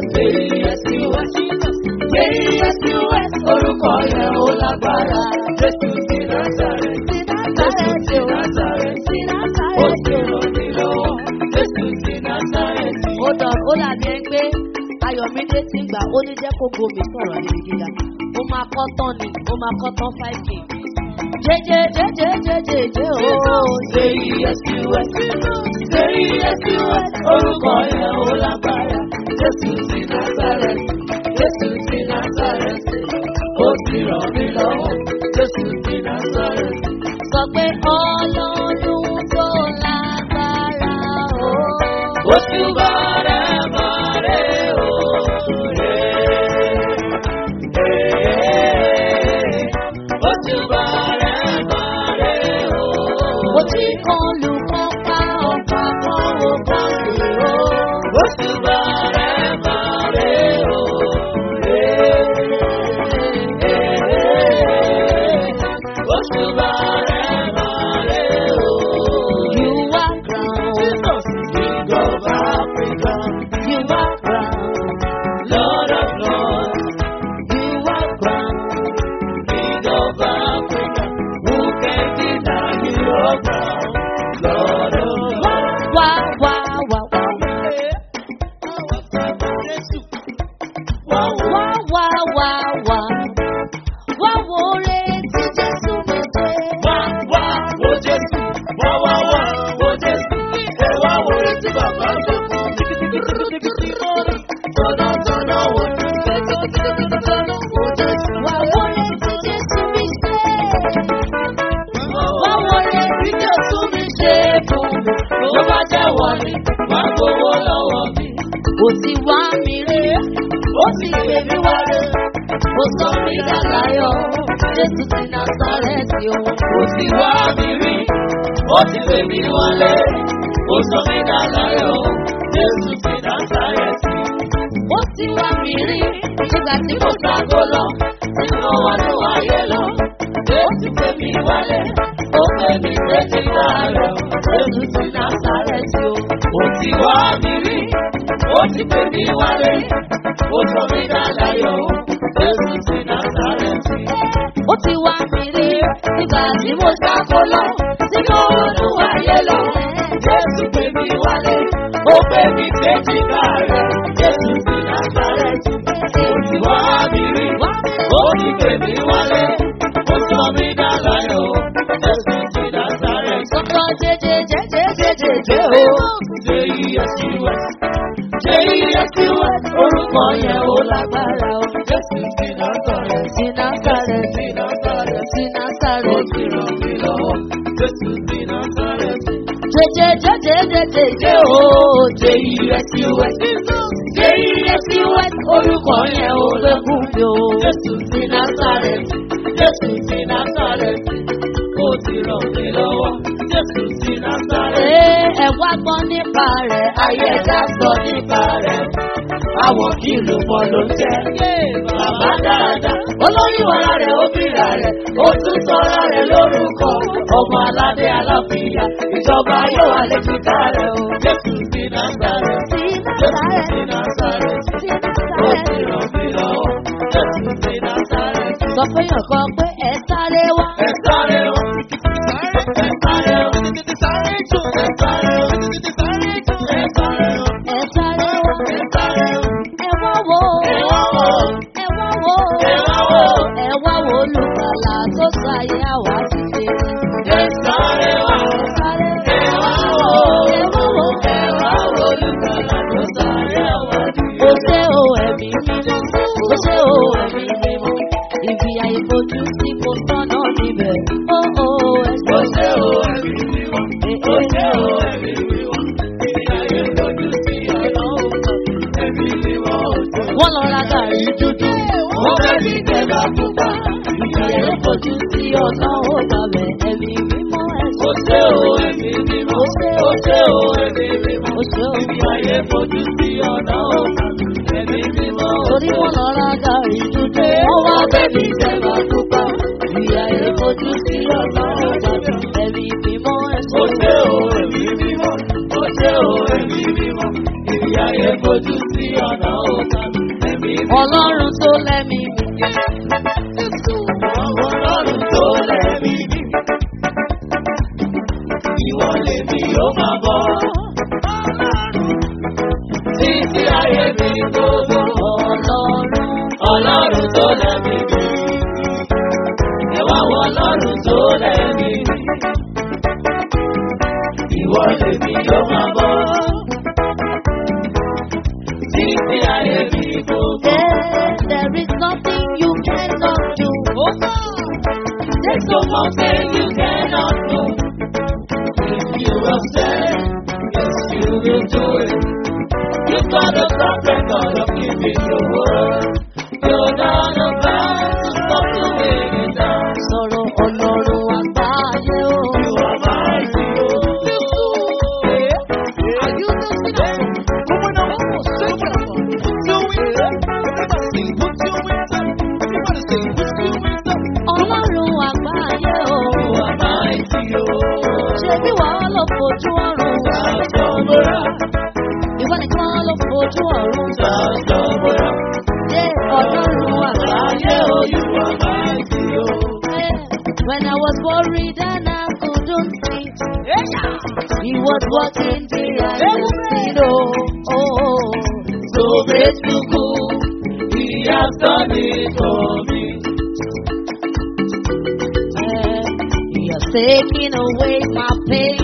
Orúkọ rẹ̀ ó lágbára, Jésù ti Násàrẹ́tì, Jésù ti Násàrẹ́tì, ó ti ràn mí lọ́wọ́, Jésù ti Násàrẹ́tì. ó dọ̀ ó dàbí ẹ pé ayọ̀mídé ti ń gbà ó ní jẹ́ kó gomi sọ̀rọ̀ níbi gíga ó máa kọ́ tán ni ó máa kọ́ tán five k. jẹjẹ jẹjẹ jẹjẹ jẹ ooo. Say yes to us, say yes to us, orúkọ yẹn ó lágbára. Jésù ti Nazareth, Jésù ti Nazareth, ó ti ràn mí lọ́wọ́. Jésù ti Nazareth, sọ pé ọlọ́run tó lágbára o. oṣù bàrẹ̀ bàrẹ̀ o. Oṣù bàrẹ̀ bàrẹ̀ o. mo ti kan lù kán pa ọ̀pá kan ó kàn sí o. Oṣù bàrẹ̀ bàrẹ̀ jẹ́wọ́ ni, máa gbowó lọ́wọ́ mi. Ó ti wá mi rí, ó ti gbé mi wálé. Ó sọ mí dàláyọ̀, Jésù ti Násárẹ́tì o. Ó ti wá mi rí, ó ti gbé mi wọlé. Ó sọ mí dàláyọ̀, Jésù ti Násárẹ́tì. Ó ti wá mi rí, nígbà tí Mo mo ságo lọ, tí mo wà ní wáyé lọ. Jésù gbé mi wálé, ó gbé mi sétí láàrẹ̀. Jésù ti Násárẹ́tì o. Ó ti wá mi rí, ó ti gbé mi wálé. Ó sọ mí dàláyọ̀, Jésù ti Násárẹ́tì. ó ti wá mi rí, nígbà tí mo sáko lọ, tí mo ronú ayé lọ. Jésù gbé mi wálé, ó gbé mi sétí láàrẹ̀. Jésù ti Násárẹ́tì. Ó ti wá mi rí, ó ti gbé mi wálé. Ó sọ mí dàláyọ̀, Jésù ti Násárẹ́tì. Sọ́kọ́ jẹjẹ jẹjẹ jẹjẹ jẹ o. J-E-S-U-S. J-E-S-U-S. Orúkọ yẹn ó lágbára o. Jésù ti Násárẹ́tì. Sí Násárẹ́tì, Ti Násárẹ́tì. sí Ó Násárẹ́tì. ti ràn mí lọ́wọ́. Jésù ti Násárẹ́tì. Jẹjẹ jẹjẹ jẹjẹ jẹ o. J-E-S-U-S. J-E-S-U-S. Orúkọ yẹn ó Lẹ́kùn mi o. Jésù ti Násárẹ́tì. Jésù ti Násárẹ́tì. Ó ti ràn mí lọ́wọ́. Jésù ti Násárẹ́tì. Ee, ẹ wá gbọ́ nípa rẹ̀, ayé ẹja sọ nípa rẹ̀. Àwọn kìlù mọ́ ló ń jẹ́. Bàbá dáadáa, olóyún ara rẹ̀ ó bíra rẹ̀, ó tún sọ́ra rẹ̀ lórúkọ. Ọmọ aládé aláfíà, ìjọba yóò wà léjìká rẹ̀ o. Jésù ti Násàrẹ̀, Sí Jésù Násárẹ́tì, ti Násàrẹ̀, sí ó ti Násárẹ́tì. ràn mí lọ́wọ́. Jésù ti Násàrẹ̀, Sọ pé yàn kan pé ẹ sáré wá. ẹ sáré o. Ẹ sáré o. Ẹ sáré o. Ẹ sáré o. Ẹ sáré wá. Ẹ sáré o. Ẹ wá wo. Ẹ wá wò ó. Ẹ wá wo. Ẹ wá wò ó. Ẹ wá wo olùgbàlà tó sáyé àwa dìde. Ẹ sáré wá. Ẹ sáré Ẹ wá wò ó. Ẹ wá wo. Ẹ wá wò olùgbàlà tó sáré àwọn Ó àdìyẹ. ṣe o ẹ̀mí mímọ́. Ó ṣe o ẹ̀mí mímọ́. Ibi àìfojú sí kò tọ́nà níbẹ̀. Ó ó ẹ Ó ṣe. ṣe o ẹ̀mí mímọ́. Ó ṣe o ẹ̀mí mímọ́. Ìdí ayé lójú sí ọ̀nà òkú. Ẹ̀mí mímọ́ ó tó. Wọ́n lọ ra gàrí dúdú. Wọ́n fẹ́ fi tẹ̀bà pupa. Ibi àìfojú sí ọ̀nà ó gbàgbẹ́. Ẹ̀mí mímọ́ ẹ Ó ṣe. ṣe o ẹ̀mí mímọ́. Ó ṣe o ẹ̀mí mímọ́. Ó ṣe o. Ìdí ayé fojú sí ọ̀nà òkú. Ẹ̀mí mímọ́ ó Torí tó. wọ́n lọ ra gàrí dúdú. Wọ́n wá bẹ́bí tẹ̀wá pupa. Ìyá ẹ̀ fojú sí ọ̀nà ọ̀gbàdùn. Ẹ̀mí mímọ́ ẹ̀ Ó ṣe. ṣe o ẹ̀mí mímọ́. Ó ṣe o ẹ̀mí mímọ́. Ìdí ayé fojú sí ọ̀nà òkú. Ẹ̀mí mímọ́. Ọlọ́run tó lẹ́mí mi. Ọlọ́run tó lẹ́mí mi. Ìwọ lèmi yóò máa bọ̀. Títí ayé mi gbogbo. Ọlọ́run. Ọlọ́run tó lẹ́mí mi. Ẹ wá wọ ọlọ́run tó lẹ́mí mi. Ìwọ lèmi yóò máa bọ̀. Títí ayé mi gbogbo. There, there is nothing you cannot do. There's no mountain you cannot move. If you have said, yes, you will do it. You've got a track record of keeping your word. You're not about to stop doing it now. Sọ̀rọ̀ Ọlọ́run àgbáyé o. You are mighty, Are you listening? Ọlọ́run àgbáyé o. you are mighty, Ṣé bí wàá lọ fojú ọ̀run? Sasomora, Ìwọ nìkan ló fojú ọ̀run. Sasomora. Ṣé Ọlọ́run àgbáyé o? you are mighty, When I was worried and I couldn't sleep, he was walking behind the scene. Oh, oh, oh. So grateful, he has done it for me. Eh, He has taken away my pain,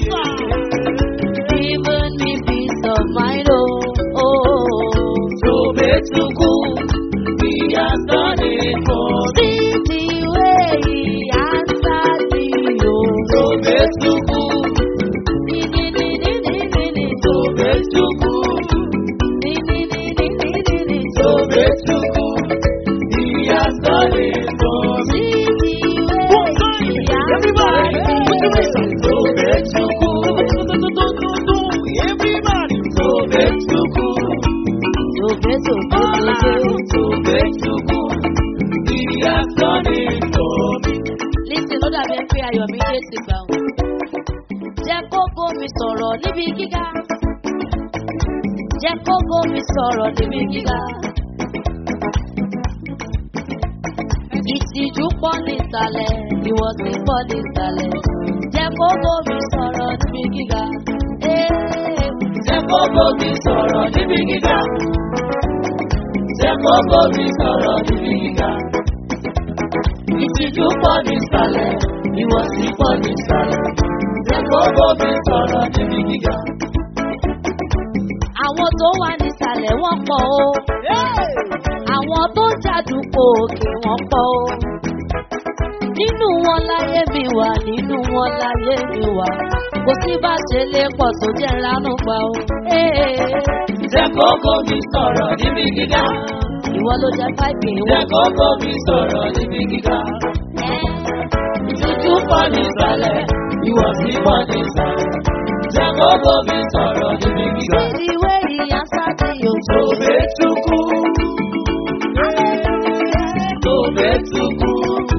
given me peace of mind. Oh, oh. So grateful, he has done it for me. See the way he answered me. Oh, So grateful, Di, di, di, di, di, pé Ayọ̀mídé ti gbà wọ́n. Jẹ́ kókó mi sọ̀rọ̀ níbi gíga. Jẹ́ kókó mi sọ̀rọ̀ níbi gíga. Ìtìjú pọ̀ nísàlẹ̀, ìwọ̀sí pọ̀ nísàlẹ̀. Jẹ́ kókó mi sọ̀rọ̀ níbi gíga. Ee, Jẹ́ kókó mi sọ̀rọ̀ níbi gíga. Jẹ́ kókó mi sọ̀rọ̀ níbi gíga. Ìtìjú pọ̀ nísàlẹ̀, ìwọ̀sí pọ̀ nísàlẹ̀. Jẹ́ kókó mi sọ̀rọ̀ níbi gíga. Àwọn tó wà nísàlẹ̀ wọ́n pọ̀ o. Àwọn tó ń jàdùkọ òkè wọ́n pọ̀ o. Nínú wọn láyé mi wà, nínú wọn láyé mi wà. Kò sí bá ṣe lè pọ̀ tó jẹ́ lánàá pa o. Ee, Jẹ́ kókó mi sọ̀rọ̀ níbi gíga. Ìwọ ló jẹ́ fáìpì Jẹ́ wọn. kókó mi sọ̀rọ̀ níbi gíga. Ìtìjú pọ̀ nísàlẹ̀, ìwọ̀sí pọ̀ nísàlẹ̀. Jẹ́ kókó mi sọ̀rọ̀ níbi gíga. Ìwé ìyá sáde yòókù. Tobe tukwu. Tobe tukwu.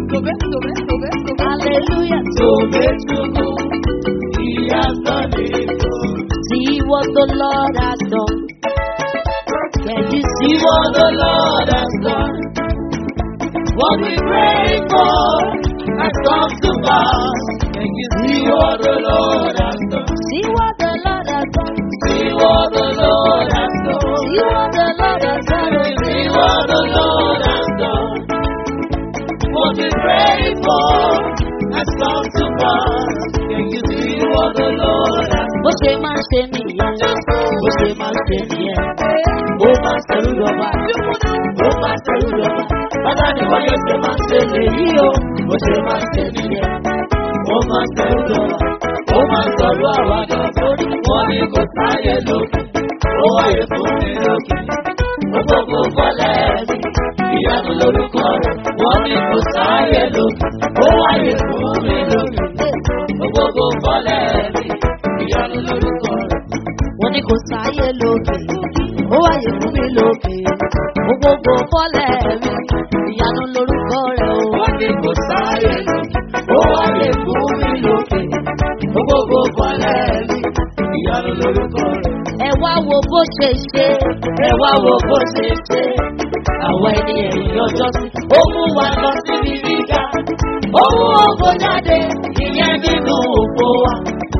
Hallelujah. Tobe tukwu. He has done it. See what the Lord has done. Can you see See what the Lord has done. What we pray for has come to pass. Can you see what the Lord has done? See what the Lord has done. See what the Lord has done. See what the Lord has done. See what the Lord has done. What we pray for has come to pass. Can you see what the Lord has Bó ṣe máa ń ṣe nìyẹn. Bó ṣe máa ń ṣe nìyẹn. Ó máa ń ṣẹ̀rú lọ́ba. Ó máa ń ṣẹ̀rú lọ́ba. Bàbá ni wọ́n yóò ṣe máa ṣe lèyí o. Bó ṣe máa ń ṣe nìyẹn. Ó máa ń tẹ̀rù lọ́wọ́. Ó máa ń sọ̀rọ̀ àwàdà sórí. Wọ́n ní kò sáyé lókè. Ó wáyé fún mi lókè. Ó gbogbo fọlẹ́ mi. Ìyanu lórúkọ rẹ̀. Wọ́n ní kò sáyé lókè. Ó wáyé fún mi lókè. Ó gbogbo fọlẹ́ mi. Ìyanu lórúkọ rẹ̀. Wọ́n ní kò sáyé lókè. Ó wáyé fún mi lókè. Ó gbogbo fọ́lẹ̀ mi. Ìyanu lorúkọ rẹ̀ o. Wọ́n ní kò sáyé lókè. Ó wáyé fún mi lókè. Ó gbogbo fọlẹ́ mi. Ìyanu lórúkọ rẹ̀. Ẹ wá wo bó ṣe ṣe. ẹ wá wo bó ṣe ṣe àwọn ẹni ẹ̀yìn ọjọ́ sí. ó mú wa lọ sí ibi gíga ó mú ògo jáde ìyẹn nínú ògo wa.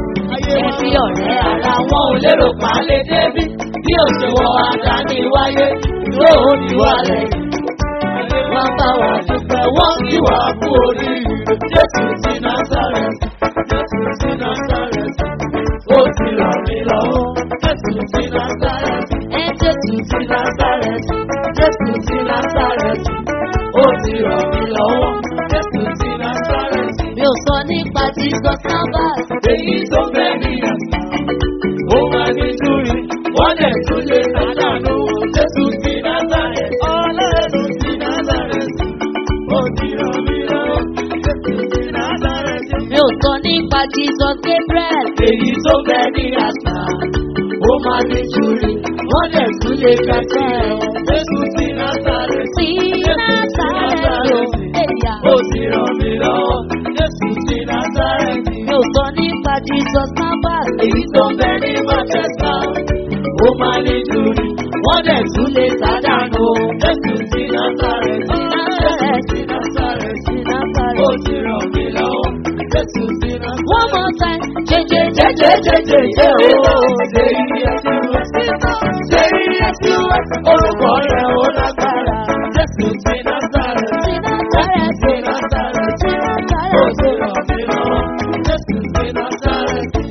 ẹbí ọ̀rẹ́ ara wọn ò lérò pa lè débi bí òṣèwọ̀ àdáni wáyé yóò ní wà lẹ́yìn. wọ́n bá wa dúpẹ́ wọ́n kí wà kú oríire jésù ti násàrẹ́sì jésù ti násàrẹ́sì ó ti ràn mí lọ́wọ́ jésù ti násàrẹ́sì Ẹ Jésù ti Násárẹ́tì, Jésù ti Násárẹ́tì, ó ti ràn mí lọ́wọ́, Jésù ti Násárẹ́tì. mi ò sọ nípa Jesus Navas. Èyí tó fẹ́ ní àṣà, ó máa ní túrí, wọ́n lè tún lè sádànù. Jésù ti Násárẹ́tì, Ọlọ́run ti Násárẹ́tì, ó ti ràn mí lọ́wọ́, Jésù ti Násárẹ́tì. Mi ò sọ nípa Jesus Gabriel. Èyí tó fẹ́ ní àṣà, ó máa ní túrí, wọ́n lè tún lè kẹ́kẹ́. Jésù ti Násárẹ́tì. Sí Násàrẹ́tì o. Èyà. Ó ti ràn mí lọ́wọ́, Jésù ti Násárẹ́tì. Mi ò sọ nípa Jesus Navas. Èyí tó ń bẹ ní Manchester, ó máa ní jùlọ, wọ́n dẹ̀ tún lè sádànù. Jésù ti Násárẹ́tì, Jésù ti Násárẹ́tì. Sí Násàrẹ́tì. Ó ti ràn mí lọ́wọ́, Jésù ti Násárẹ́tì. One more time. Jẹjẹ Jẹ́jẹ́jẹ́jẹ́jẹ́ ooo, ṣe iye tí wọ́n ti ṣe iye tí wọ́n ti orúkọ rẹ̀ ó lágbára. Jésù ti Násárẹ́tì, Jésù ti Násárẹ́tì. Ó ti ràn mí lọ́wọ́, Jésù ti Násárẹ́tì.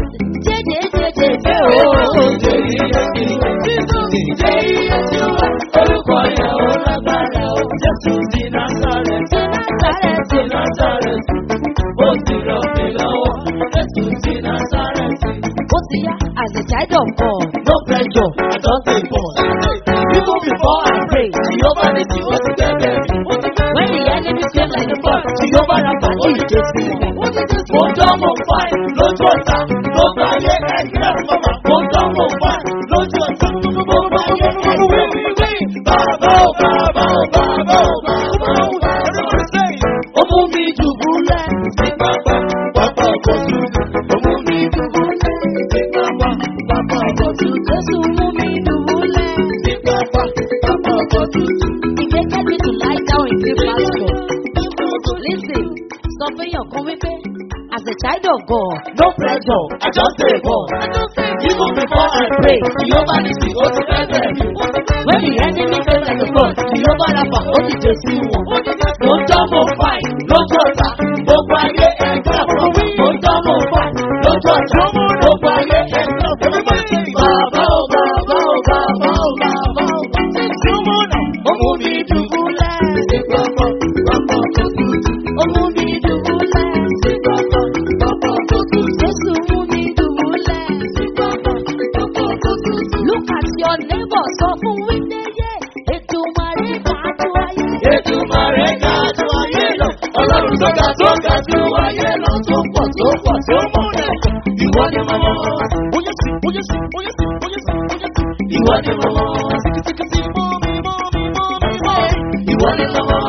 Jẹjẹjẹjẹjẹ Ó o. ṣe iye tí wọ́n ti ṣe iye tí wọ́n orúkọ rẹ̀ ó lágbára. Jésù ti Násárẹ́tì, Jésù ti Násárẹ́tì. Ó ti ràn mí lọ́wọ́, Jésù ti Násárẹ́tì. Ó ti yá as a child of God. No pressure, I don't take pause. Even before I pray, Jehovah ní tí ó ti bẹ̀rẹ̀ mi. When the enemy came like a flood. Jehovah ra pa ó yìí jésù wọn. Mo dán mo fáì lójú ọ̀tá, ló bá yé ẹgbẹ́ mọ́mà. Mo dán mo fáì lójú ọ̀tá, mo bá yé ẹgbẹ́ wíwí. Bàbá ò bàbá ò bàbá ò bàbá ò. Everybody say, ó mú mi dùbúlẹ̀ nígbà kòtù Jésù mú mi dùbúlẹ̀. He created me to lie down in green pasture. Listen, sọ fún èèyàn kan wípé as a child of God. No pressure, I just dey ball. Even before I pray, Jehovah Nissi, ó ti fẹ́ bẹ̀rẹ̀ mi. When the enemy came like a flood, Jehovah Rapha, ó ti jẹ sí wọn. Mo ń dán mo fàì lójú ọ̀tá, gbogbo ayé ẹ̀ka fún mi. Mo ń dán mo fàì lójú ọ̀tá, gbogbo ayé ẹ̀ka fún mi. Bàbá o, bàbá o, bàbá o, bàbá o. Ó mú mi dùbúlẹ̀. Ó mú mi dùbúlẹ̀. Jésù mú mi dùbúlẹ̀. Look at your neighbor sọ fún wípé yé ètò màrí kàtó ayé. Ètùmàrè ga ju ayé lọ, ọlọ́run tó ga tó ga ju ayé lọ, tó pọ̀ tó pọ̀ tó múlẹ̀. Ìwọ ni mo mọ̀, bóyá sí, bóyá sí, bóyá sí, bóyá sí, bóyá sí. Ìwọ ni mo mọ̀, síkìsíkìsí mọ́ mi mọ́ mi mọ́ mi mọ́. Ìwọ ni mo mọ̀,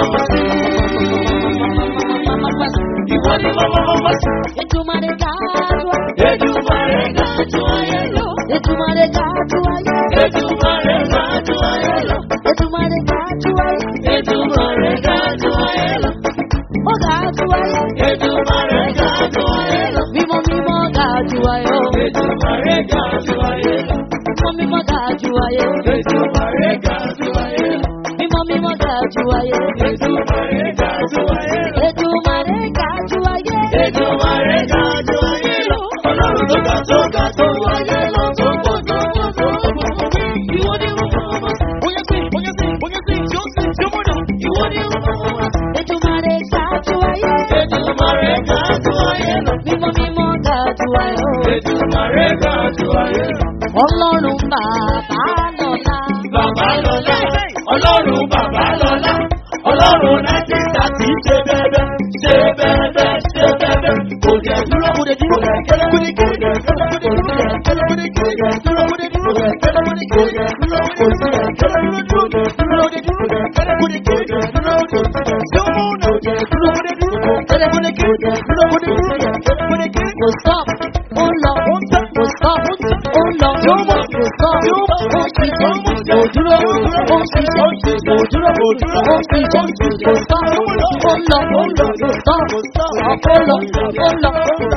ìwọ ni mo mọ̀, Ètò màrí kàtó ayé. Ètùmàrè ga ju ayé lọ, Ètò màrí kàtó ayé. Ètùmàrè ga ju ayé lọ, Ètò màrí kàtó ayé. Ètùmàrè ga ju ayé lọ, Ó kàtó ayé. Ètùmàrè ga ju ayé lọ. Mímọ́ mímọ́ kàtó ayé. Ètùmàrè ga ju ayé lọ. Mímọ́ mímọ́ kàtó ayé. Ètùmàrè ga ju ayé lọ. Mímọ́ mímọ́ kàtó ayé. Ètùmàrè ga ju ayé lọ. Ètò màrí kàtó ayé. Ètùmàrè ga ju ayé lọ. Ọlọ́run tó ga tó ga tó ayé lọ tó pọ̀ tó pọ̀ tó pọ̀. Ìwọ ni mo mọ̀ ọ́. Bóyá sí, bóyá sí, bóyá sí, tí ó sì tí ó mọ̀ náà. Ìwọ ni mo mọ̀ ọ́. Ètò màrí kàtó ayé. Ètùmàrè ga ju ayé lọ. Mímọ́ mímọ́ kàtó ayé. Ètùmàrè ga ju ayé lọ. Ọlọ́run bàbá lọ́la. Bàbá lọ́lá, ọlọ́run bàbá lọ́lá, ọlọ́run láti tàbí ṣe bẹ́ẹ̀bẹ́, ṣe bẹ́ẹ̀bẹ́, ṣe bẹ́ẹ̀bẹ́, kò dẹ̀ dúró, kò dẹ̀ dúró, kò dẹ̀ kẹ́lẹ́, kò dẹ̀ kẹ́lẹ́, kò dẹ̀ dúró, kò dẹ̀ kẹ́lẹ́, kò dẹ̀ dúró, kò dẹ̀ dúró, kò dẹ̀ kẹ́lẹ́, kò dẹ̀ dúró, kò dẹ̀ dúró, kò dẹ̀ kẹ́lẹ́, kò dẹ̀ dúró, kò dẹ̀ dúró, kò dẹ̀ dúró, kò dẹ̀ kẹ́lẹ́, kò dẹ̀ dúró, kò dẹ̀ dúró, kò dẹ̀ dúró, kò dẹ̀ dúró, kò dẹ̀ dúró, kò dẹ̀ kẹ́lẹ́, kò dẹ̀ kẹ́lẹ́, kò dẹ̀ dúró, kò dẹ̀ dúró, kò dẹ̀ kẹ́lẹ́, kò dẹ̀ kẹ́lẹ́, Kò stop. Ó lọ. Kò stop. Ó lọ. Kò stop. Ó ṣiṣẹ́. Kò dúró. Ó ṣiṣẹ́. Kò dúró. Ó ṣiṣẹ́. Kò stop. Ó lọ. Kò stop. Ó lọ. Ó lọ.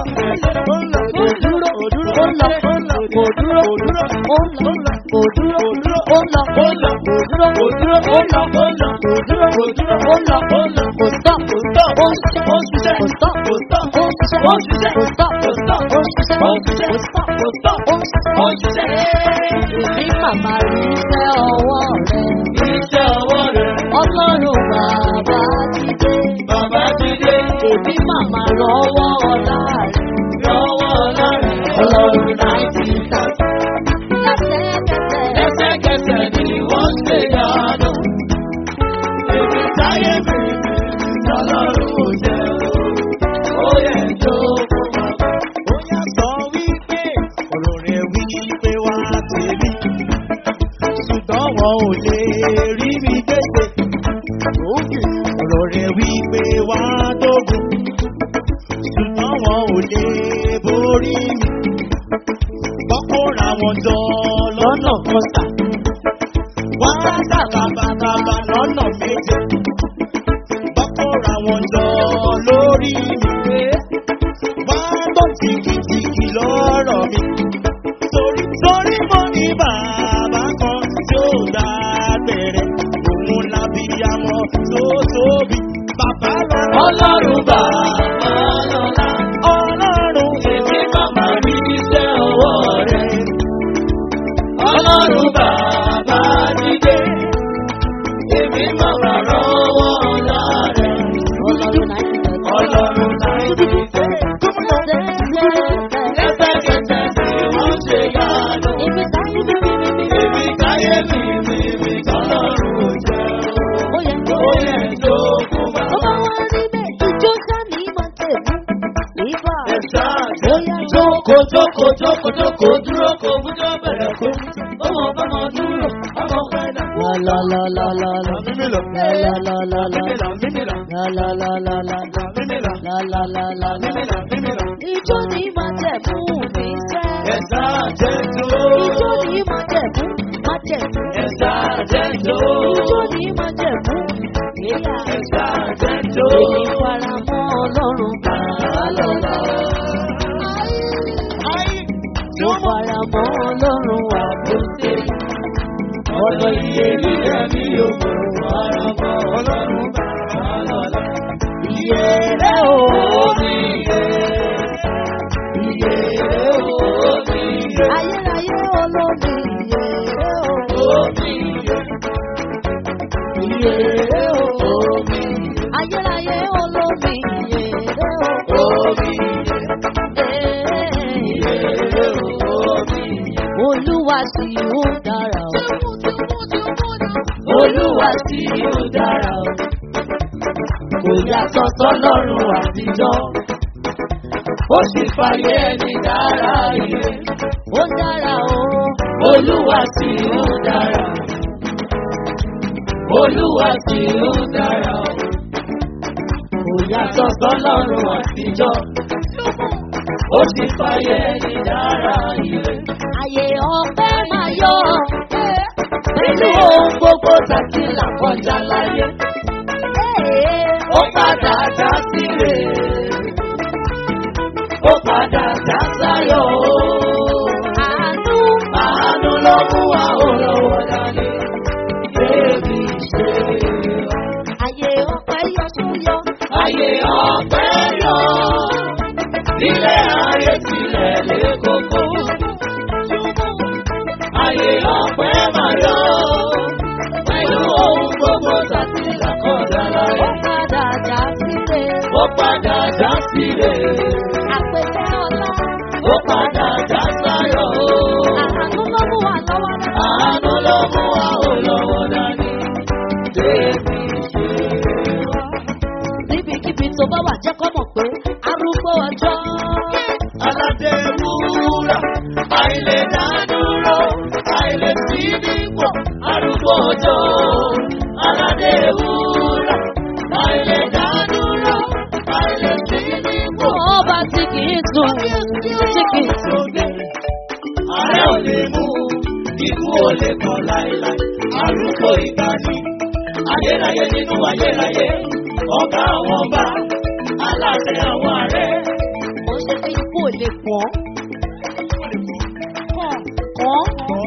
Kò dúró. Ó lọ. Kò dúró. Ó lọ. Kò dúró. Ó lọ. Kò dúró. Ó lọ. Kò dúró. Ó lọ. Kò dúró. Ó lọ. Kò dúró. Ó lọ. Kò stop. Ó ṣiṣẹ́. Kò stop. Ó ṣiṣẹ́. Kò stop. Kò stop. Ó ṣiṣẹ́. Kò stop. Kò stop. Ó ṣiṣẹ́. Èmi màmá rí iṣẹ́ ọwọ́ rẹ̀. Iṣẹ́ ọwọ́ rẹ̀, Ọlọ́run bàbá ti dé. bàbá ti dé, Èmi màmá rọwọ́ ọ̀la rẹ̀. lọ́wọ́ ọlọ́run, Ọlọ́run náà ti ta. Lásẹ̀kẹsẹ̀. lẹ́sẹ̀kẹsẹ̀ ni wọ́n ṣe yàánú. Èmi táyé mi, ọlọ́run ò jẹ́ o, ó yẹ tó fún bàbá. Ó yà sọ wípé ọ̀rọ̀ rẹ̀ wípé wá tèmi. Ṣùgbọ́n wọn ò lè rí mi gbèsè. Òkè ọ̀rọ̀ rẹ̀ wípé wá dógùn. Ṣùgbọ́n wọn ò lè borí mi. Bọ́kúnra wọn jọ lọ́nà kan sà. Wọ́n á dàbàbàbà lọ́nà méje. Bọ́kúnra wọn jọ lórí mi wá tó tìkìtìkì lọ́rọ̀ mi. Torí torí mo ní bàbá kan tí ó dá bẹ̀rẹ̀, òun lábíyamọ tó tóbi. Bàbá lọ́la. Ọlọ́run bàbá lọ́la, Ọlọ́run èmi màmá rí iṣẹ́ ọwọ́ rẹ̀. Ọlọ́run bàbá ti dé, èmi màmá rọ́wọ́ ọ̀la rẹ̀. Ọlọ́run náà ti ta. Ọlọ́run láì ti dé, Lásẹ̀kẹsẹ̀. lẹ́sẹ̀kẹsẹ̀ ni wọ́n ṣe yàánú. Ibi táyé mi mi mi mi. Èmi táyé mi mi mi tọ́lọ́run ò jẹ́ o. Ó yẹ kó. Ó yẹ tó fún Ó bàbá. bá wá rí bẹ́ẹ̀, ìjó sani máa tẹ̀lé. Ìbá. Ẹ̀sà Ó yá jó. jókòó jókòó jókòó jókòó dúró kò bújọ́ bẹ̀rẹ̀ kó. Ọmọ bọ́mọ dúró, ọmọ pẹ́ẹ́dà. La la la la la la. mímílò. La la la la la. Mímílò mímílò. La la la la la. Mímílò La la la la la. mímílò mímílò. Ìjó ni máa tẹ̀ fún mi sẹ́. ẹ̀sà jẹ́jọ́. Ijó ní májẹ̀mú, májẹ̀mú. Ẹ̀sà jẹ́jọ́. Ijó ní májẹ̀mú, èyà. Ẹ̀sà jẹ́jọ́. Èmi fara mọ́ Ọlọ́run bàbá lọ́la. Mo fara mọ́ Ọlọ́run àbúté. Ọ̀dọ̀ iye nílẹ̀ mi ò kò fara mọ́ ọlọ́run bàbá lọ́la. Iye rẹ̀ o. Omi iye. Iye o, omi iye. Ayérayé olómi iye rẹ̀ o. Omi iye. Iye rẹ̀ o. Omi iye. Ayérayé olómi iye rẹ̀ o. Omi iye. Iye Ee. o, omi iye. Olúwa sì ó dára o. Olúwa sí ó dára o. Kò yàtọ̀ sọ́lọ́run àtijọ́. Ó sì fàyè ẹni dára ire. Ó dára o. Olúwa sí ó dára. Olúwa sí ó dára o. Kò yàtọ̀ sọ́lọ́run àtijọ́. Ó sì fàyè ẹni dára ire. Àyè ọpẹ́ máa yọ. Nínú ohun gbogbo tàbí làkọjá láyé. Ee. Ó padà já síre. Ó padà já sáyọ̀ o. Àánú. Àánú ló mú wa ó lọ́wọ́ dání. Bébí ṣe Àyè ọpẹ́ yọ sóyọ. ayé ọ̀pẹ́ yọ. Ilé ayé tilẹ̀ lé koko. Ayé ọ̀pẹ́ máa yọ. Pẹ̀lú ohun gbogbo tàbí làkọ̀dá Ó láyé. padà já sílé. Ó padà já síre. Àpèjẹ ọlá. Ó padà já sáyọ̀ o. Àánú ló mú wa lọ́wọ́ náà. Àánú ló mú wa ó lọ́wọ́ dání. Bébí ṣe Níbikíbi tó bá wà jẹ́ kọ́ mọ̀ pé arúgbó ọjọ́. aládé wúrà àìlè dádúró àìlè sí nípò arúgbó ọjọ́ aládé wúrà àìlè dádúró àìlè sí nípò. Ọba tí kì í sùn, tí kì í sùn. Ààrẹ ò lè mú ikú ò lè kàn láéláé arúgbó ìgbàanì ayérayé nínú ayérayé ọ̀gá àwọn ọba aláṣẹ àwọn ààrẹ. Ó ṣe pé ikú ò lè pọ̀. Kàn kàn.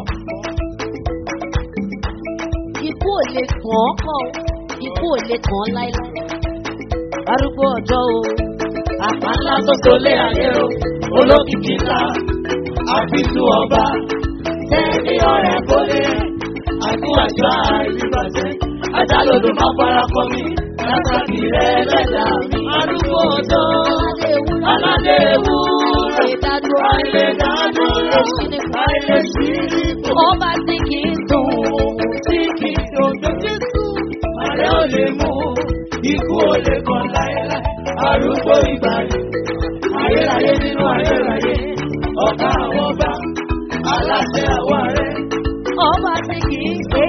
Ikú ò lè kàn kàn. Ikú ò lè kàn láéláé. Arúgbó ọjọ́ o. Àpá ńlá tó tolé ayé o, olókìkí ńlá, àfisù ọba, tẹ́ni ọ̀rẹ́ kò lè, àgún àjọ àìríbàjẹ́, ajálòdò má fara kọ mi, látàkì rẹ̀ lẹ́dà mi. Arúgbó ọjọ́, Aládé ewúrẹ́. aládé wúrà, Ìdádúró àìlè dádúró, àìlè sí nípò, Ọba tí kì í sùn. tí kì í dodo Jésù. Ààrẹ ò lè mú, ikú ò lè kàn láéláé, arúgbó ìgbàanì. Ayérayé nínú ayérayé, ọ̀gá àwọn ọba, aláṣẹ àwọn ààrẹ. Ọba tí kì í ṣe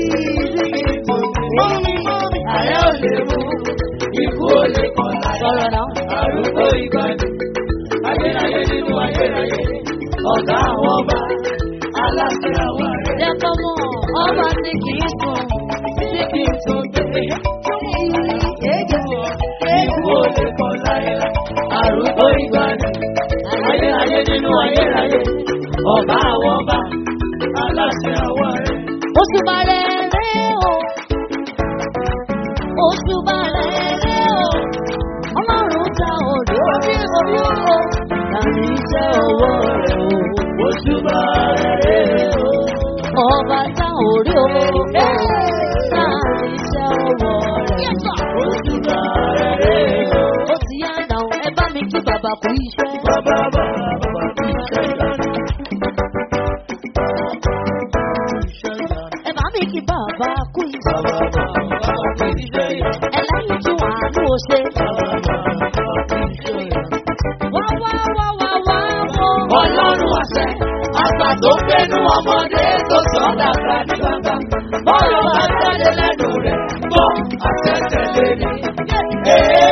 Ààrẹ ò lè mú, ikú ò lè kàn Sọ̀rọ̀ láéláé, náà. arúgbó ìgbàanì. Ayérayé nínú ayérayé, ọ̀gá àwọn ọba, aláṣẹ àwọn ààrẹ. Jẹ́ kọ́ mọ̀, ọba tí kì í sùn. Tí kì í tó gbé, ikú ò lè kàn láéláé, arúgbó ìgbàanì. Ayérayé nínú ayérayé, ọba àwọn ọba, aláṣẹ àwọn ààrẹ. Oṣù bàrẹ̀ rẹ̀ o. Oṣù bàrẹ̀ rẹ̀ o. Ọlọ́run ta òde orí orí o. Tàbí iṣẹ́ ọwọ́ rẹ̀ o. Òṣùbà rẹ̀ o. Ọba ta òde o. Tàbí iṣẹ́ ọwọ́ rẹ̀ o. Òṣùbà rẹ̀ o. Ó ti yá náà, ẹ bá mi kí bàbá kú iṣẹ́. Bàbá bàbá bàbá kú iṣẹ́ ìlànà. Ẹ bá mi kí bàbá kú iṣẹ́. Bàbá bàbá bàbá kú iṣẹ́ ìlànà. Ẹlẹ́yin tún àánú o ṣe. Bàbá bàbá bàbá kú iṣẹ́ ìlànà. Wá wá wá wá wá wọ́. Ọlọ́run àṣẹ, àgbà tó gbénú ọmọdé tó sọ dàgbà ní bàbá. Bọ́ọ̀lù bá jáde lẹ́nu rẹ̀, gbọ́ àṣẹ tẹ̀lé ni.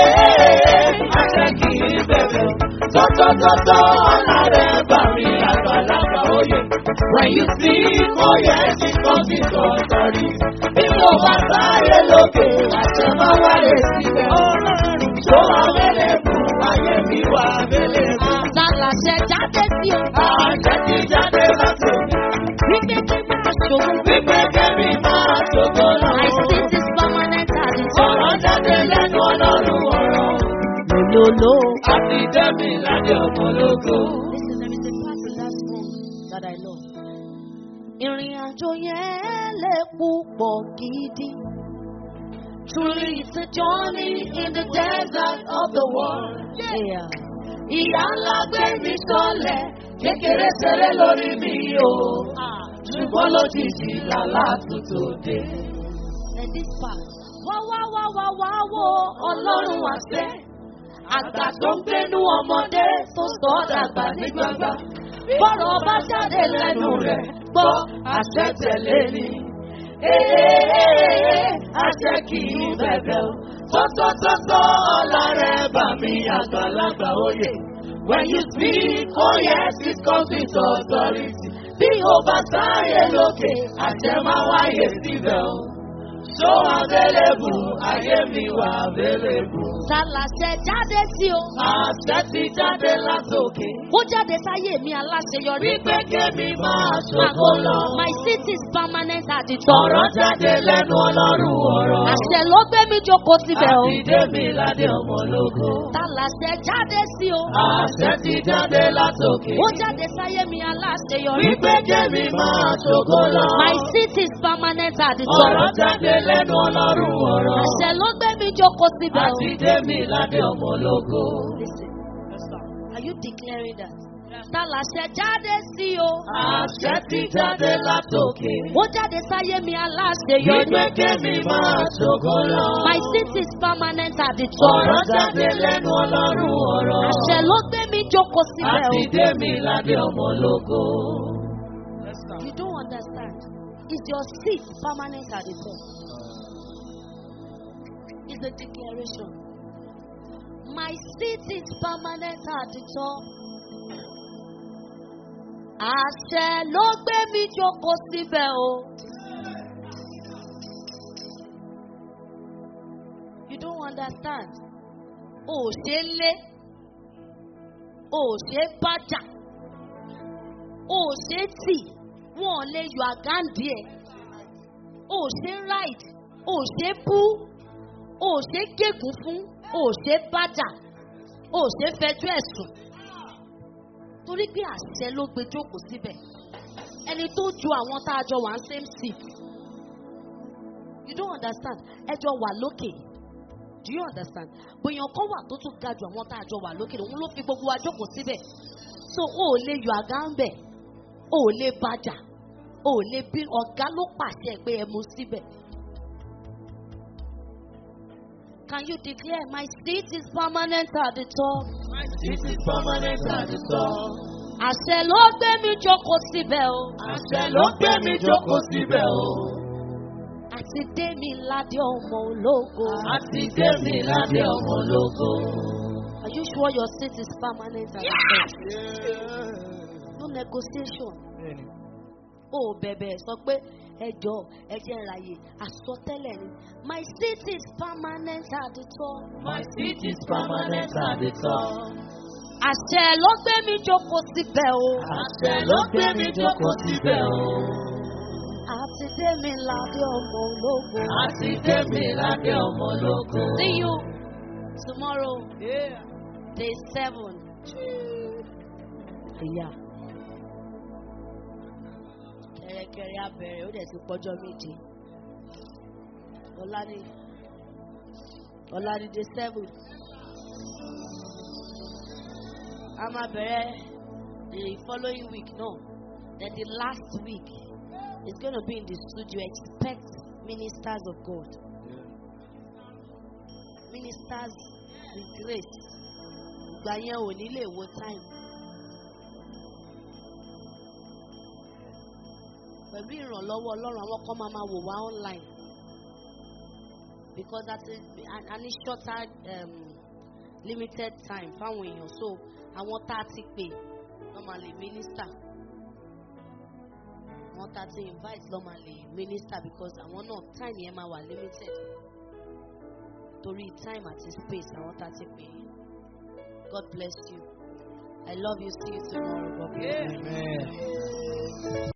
Ee, àṣẹ kì í bẹ̀rẹ̀ o. Tọ́tọ́tọ́tọ́ ọ̀la rẹ̀ bà mí àgbà àgbàlagbà oyè. When you speak, oh yes, it comes with authority. Bí mo bá sáré lókè, àṣẹ máa wáyé síbẹ̀. Ṣó abẹ́lẹ̀ fún ayé mi wà abẹ́lẹ̀ fún. Lálàṣẹ jáde sí o. Àṣẹ ti jáde láti òkè. Wípé kí máa ṣòwò. Wípé kẹ́mi máa ṣògo My náà. seat is permanent at the top. Ọ̀rọ̀ jáde lẹ́nu ọlọ́run ọ̀rọ̀. Lòlòlò. Àti dẹ́mi ládé ọ̀pọ̀lọpọ̀. Listen, there is a part in that song that I love. Ìrìn àjò yẹn lè púpọ̀ gidi. Truly it's a journey in the desert of the world. Yeah. Ìyá ńlá gbé mi sọlẹ̀, kékeré ṣeré lórí mi o. Ṣùgbọ́n lójijì làlá tuntun dé. And this part. Wá wá wá wá wá wo ọlọ́run àṣẹ. Àgbà tó ń gbénú ọmọdé tó sọ ọ́ dàgbà ní gbangba. Bọ́rọ̀ bá jáde lẹ́nu rẹ̀. Gbọ́ àṣẹ tẹ̀lé ni. Ee, àṣẹ kì í bẹ̀bẹ̀ o. Tọ́tọ́tọ́tọ́ ọ̀la rẹ̀ bà mí àgbàlagbà oyè. When you speak, oh yes, it comes with authority. Bí o bá sáyé lókè, àṣẹ máa wáyé síbẹ̀ o. Ṣó available, ayé mi wà available. Lálàṣẹ jáde sí o. Àṣẹ ti jáde látòkè. Ó jáde sáyé mi aláṣeyọrí. Wípé kémi máa ṣògo lọ. My seat is permanent at the top. Ọ̀rọ̀ jáde lẹ́nu ọlọ́run ọ̀rọ̀. Àṣẹ ló gbé mi jókòó síbẹ̀ o. Àti Démi ládé ọmọ lógo. Tálàṣẹ jáde sí o. Àṣẹ ti jáde látòkè. Ó jáde sáyé mi aláṣeyọrí. Wípé kémi máa ṣògo lọ. My seat is permanent at the Ọ̀rọ̀ top. jáde lẹ́nu ọlọ́run ọ̀rọ̀. Àṣẹ ló gbé mi jókòó síbẹ̀ o. Àti Démi ládé ọmọ lógo. Listen, are you declaring that? Tálàṣẹ jáde sí o. Àṣẹ ti jáde látòkè. Ó jáde sáyé mi aláṣeyọrí. Wípé kémi máa ṣògo lọ. My seat is permanent at the top. Ọ̀rọ̀ jáde lẹ́nu ọlọ́run ọ̀rọ̀. Àṣẹ ló gbé mi jókòó síbẹ̀ o. Àti Démi ládé ọmọ lógo. You don't understand. Is your seat permanent at the top? It's a declaration. My seat is permanent at the top. Àṣẹ ló gbé mi jókòó síbẹ̀ o. You don't understand. O ò ṣe é lé. O ò ṣe é bájà. O ò ṣe é tì. Wọ́n ò lè yọ àgáǹdì ẹ̀. O ò ṣe é ride. O ò ṣe é bú. O ò ṣe é gégùn fún. O ò ṣe é bájà. O ò ṣe é fẹjọ́ ẹ̀sùn. Torí pé àṣẹ ló gbé jókòó síbẹ̀. Ẹni tó ju àwọn tá a jọ wà ń same seat. You don't understand. Ẹ jọ wà lókè. Do you understand? Bóyá ọkọ wà tó tún ga ju àwọn tá a jọ wà lókè. Òun ló fi gbogbo wa jókòó síbẹ̀. So o ò lè yọ àga ń bẹ̀. O ò lè bàjà. O ò lè bí ọ̀gá ló pàṣẹ pé ẹ mú síbẹ̀. Can you declare my seat is permanent at the top? This is permanent at the top. Àṣẹ ló gbé mi jókòó síbẹ̀ o. Àṣẹ ló gbé mi jókòó síbẹ̀ o. Àti dé mi ládé ọmọ ológo. Àti Démi ládé ọmọ lógo. Are you sure your seat is permanent at the top? No negotiation. O ò bẹ̀bẹ̀ sọ pé ẹjọ́ ẹjẹ́ ìràyè àsọtẹ́lẹ̀ ni. My seat is permanent at the top. My seat is permanent at the top. Àṣẹ ló gbé mi jókòó síbẹ̀ o. Àṣẹ ló gbé mi jókòó síbẹ̀ o. Àti dé mi ládé ọmọ ológo. Àti Démi ládé ọmọ lógo. See you tomorrow, day seven. Yeah. Kẹ̀rẹ̀kẹ̀rẹ̀ abẹ̀rẹ̀ ó dẹ̀ ti pọ́jọ́ méje. Ọ̀la ni ọ̀la ni day seven. A máa bẹ̀rẹ̀ the following week náà. Then the last week is going to be in the studio. Expect ministers of God. Ministers with grace. Ìgbà yẹn ò ní lè wo time. Pẹ̀lú ìrànlọ́wọ́ Ọlọ́run àwọn kan máa máa wò wá online. Because that is a ní shorter um, limited time fáwọn èèyàn. So àwọn tá a ti pè wọ́n máa lè minister. àwọn tá a ti invite lọ́ máa lè minister because àwọn náà time yẹn máa wà limited torí time àti space àwọn tá a ti pè é God bless you I love you see you tomorrow God bless you. Amen.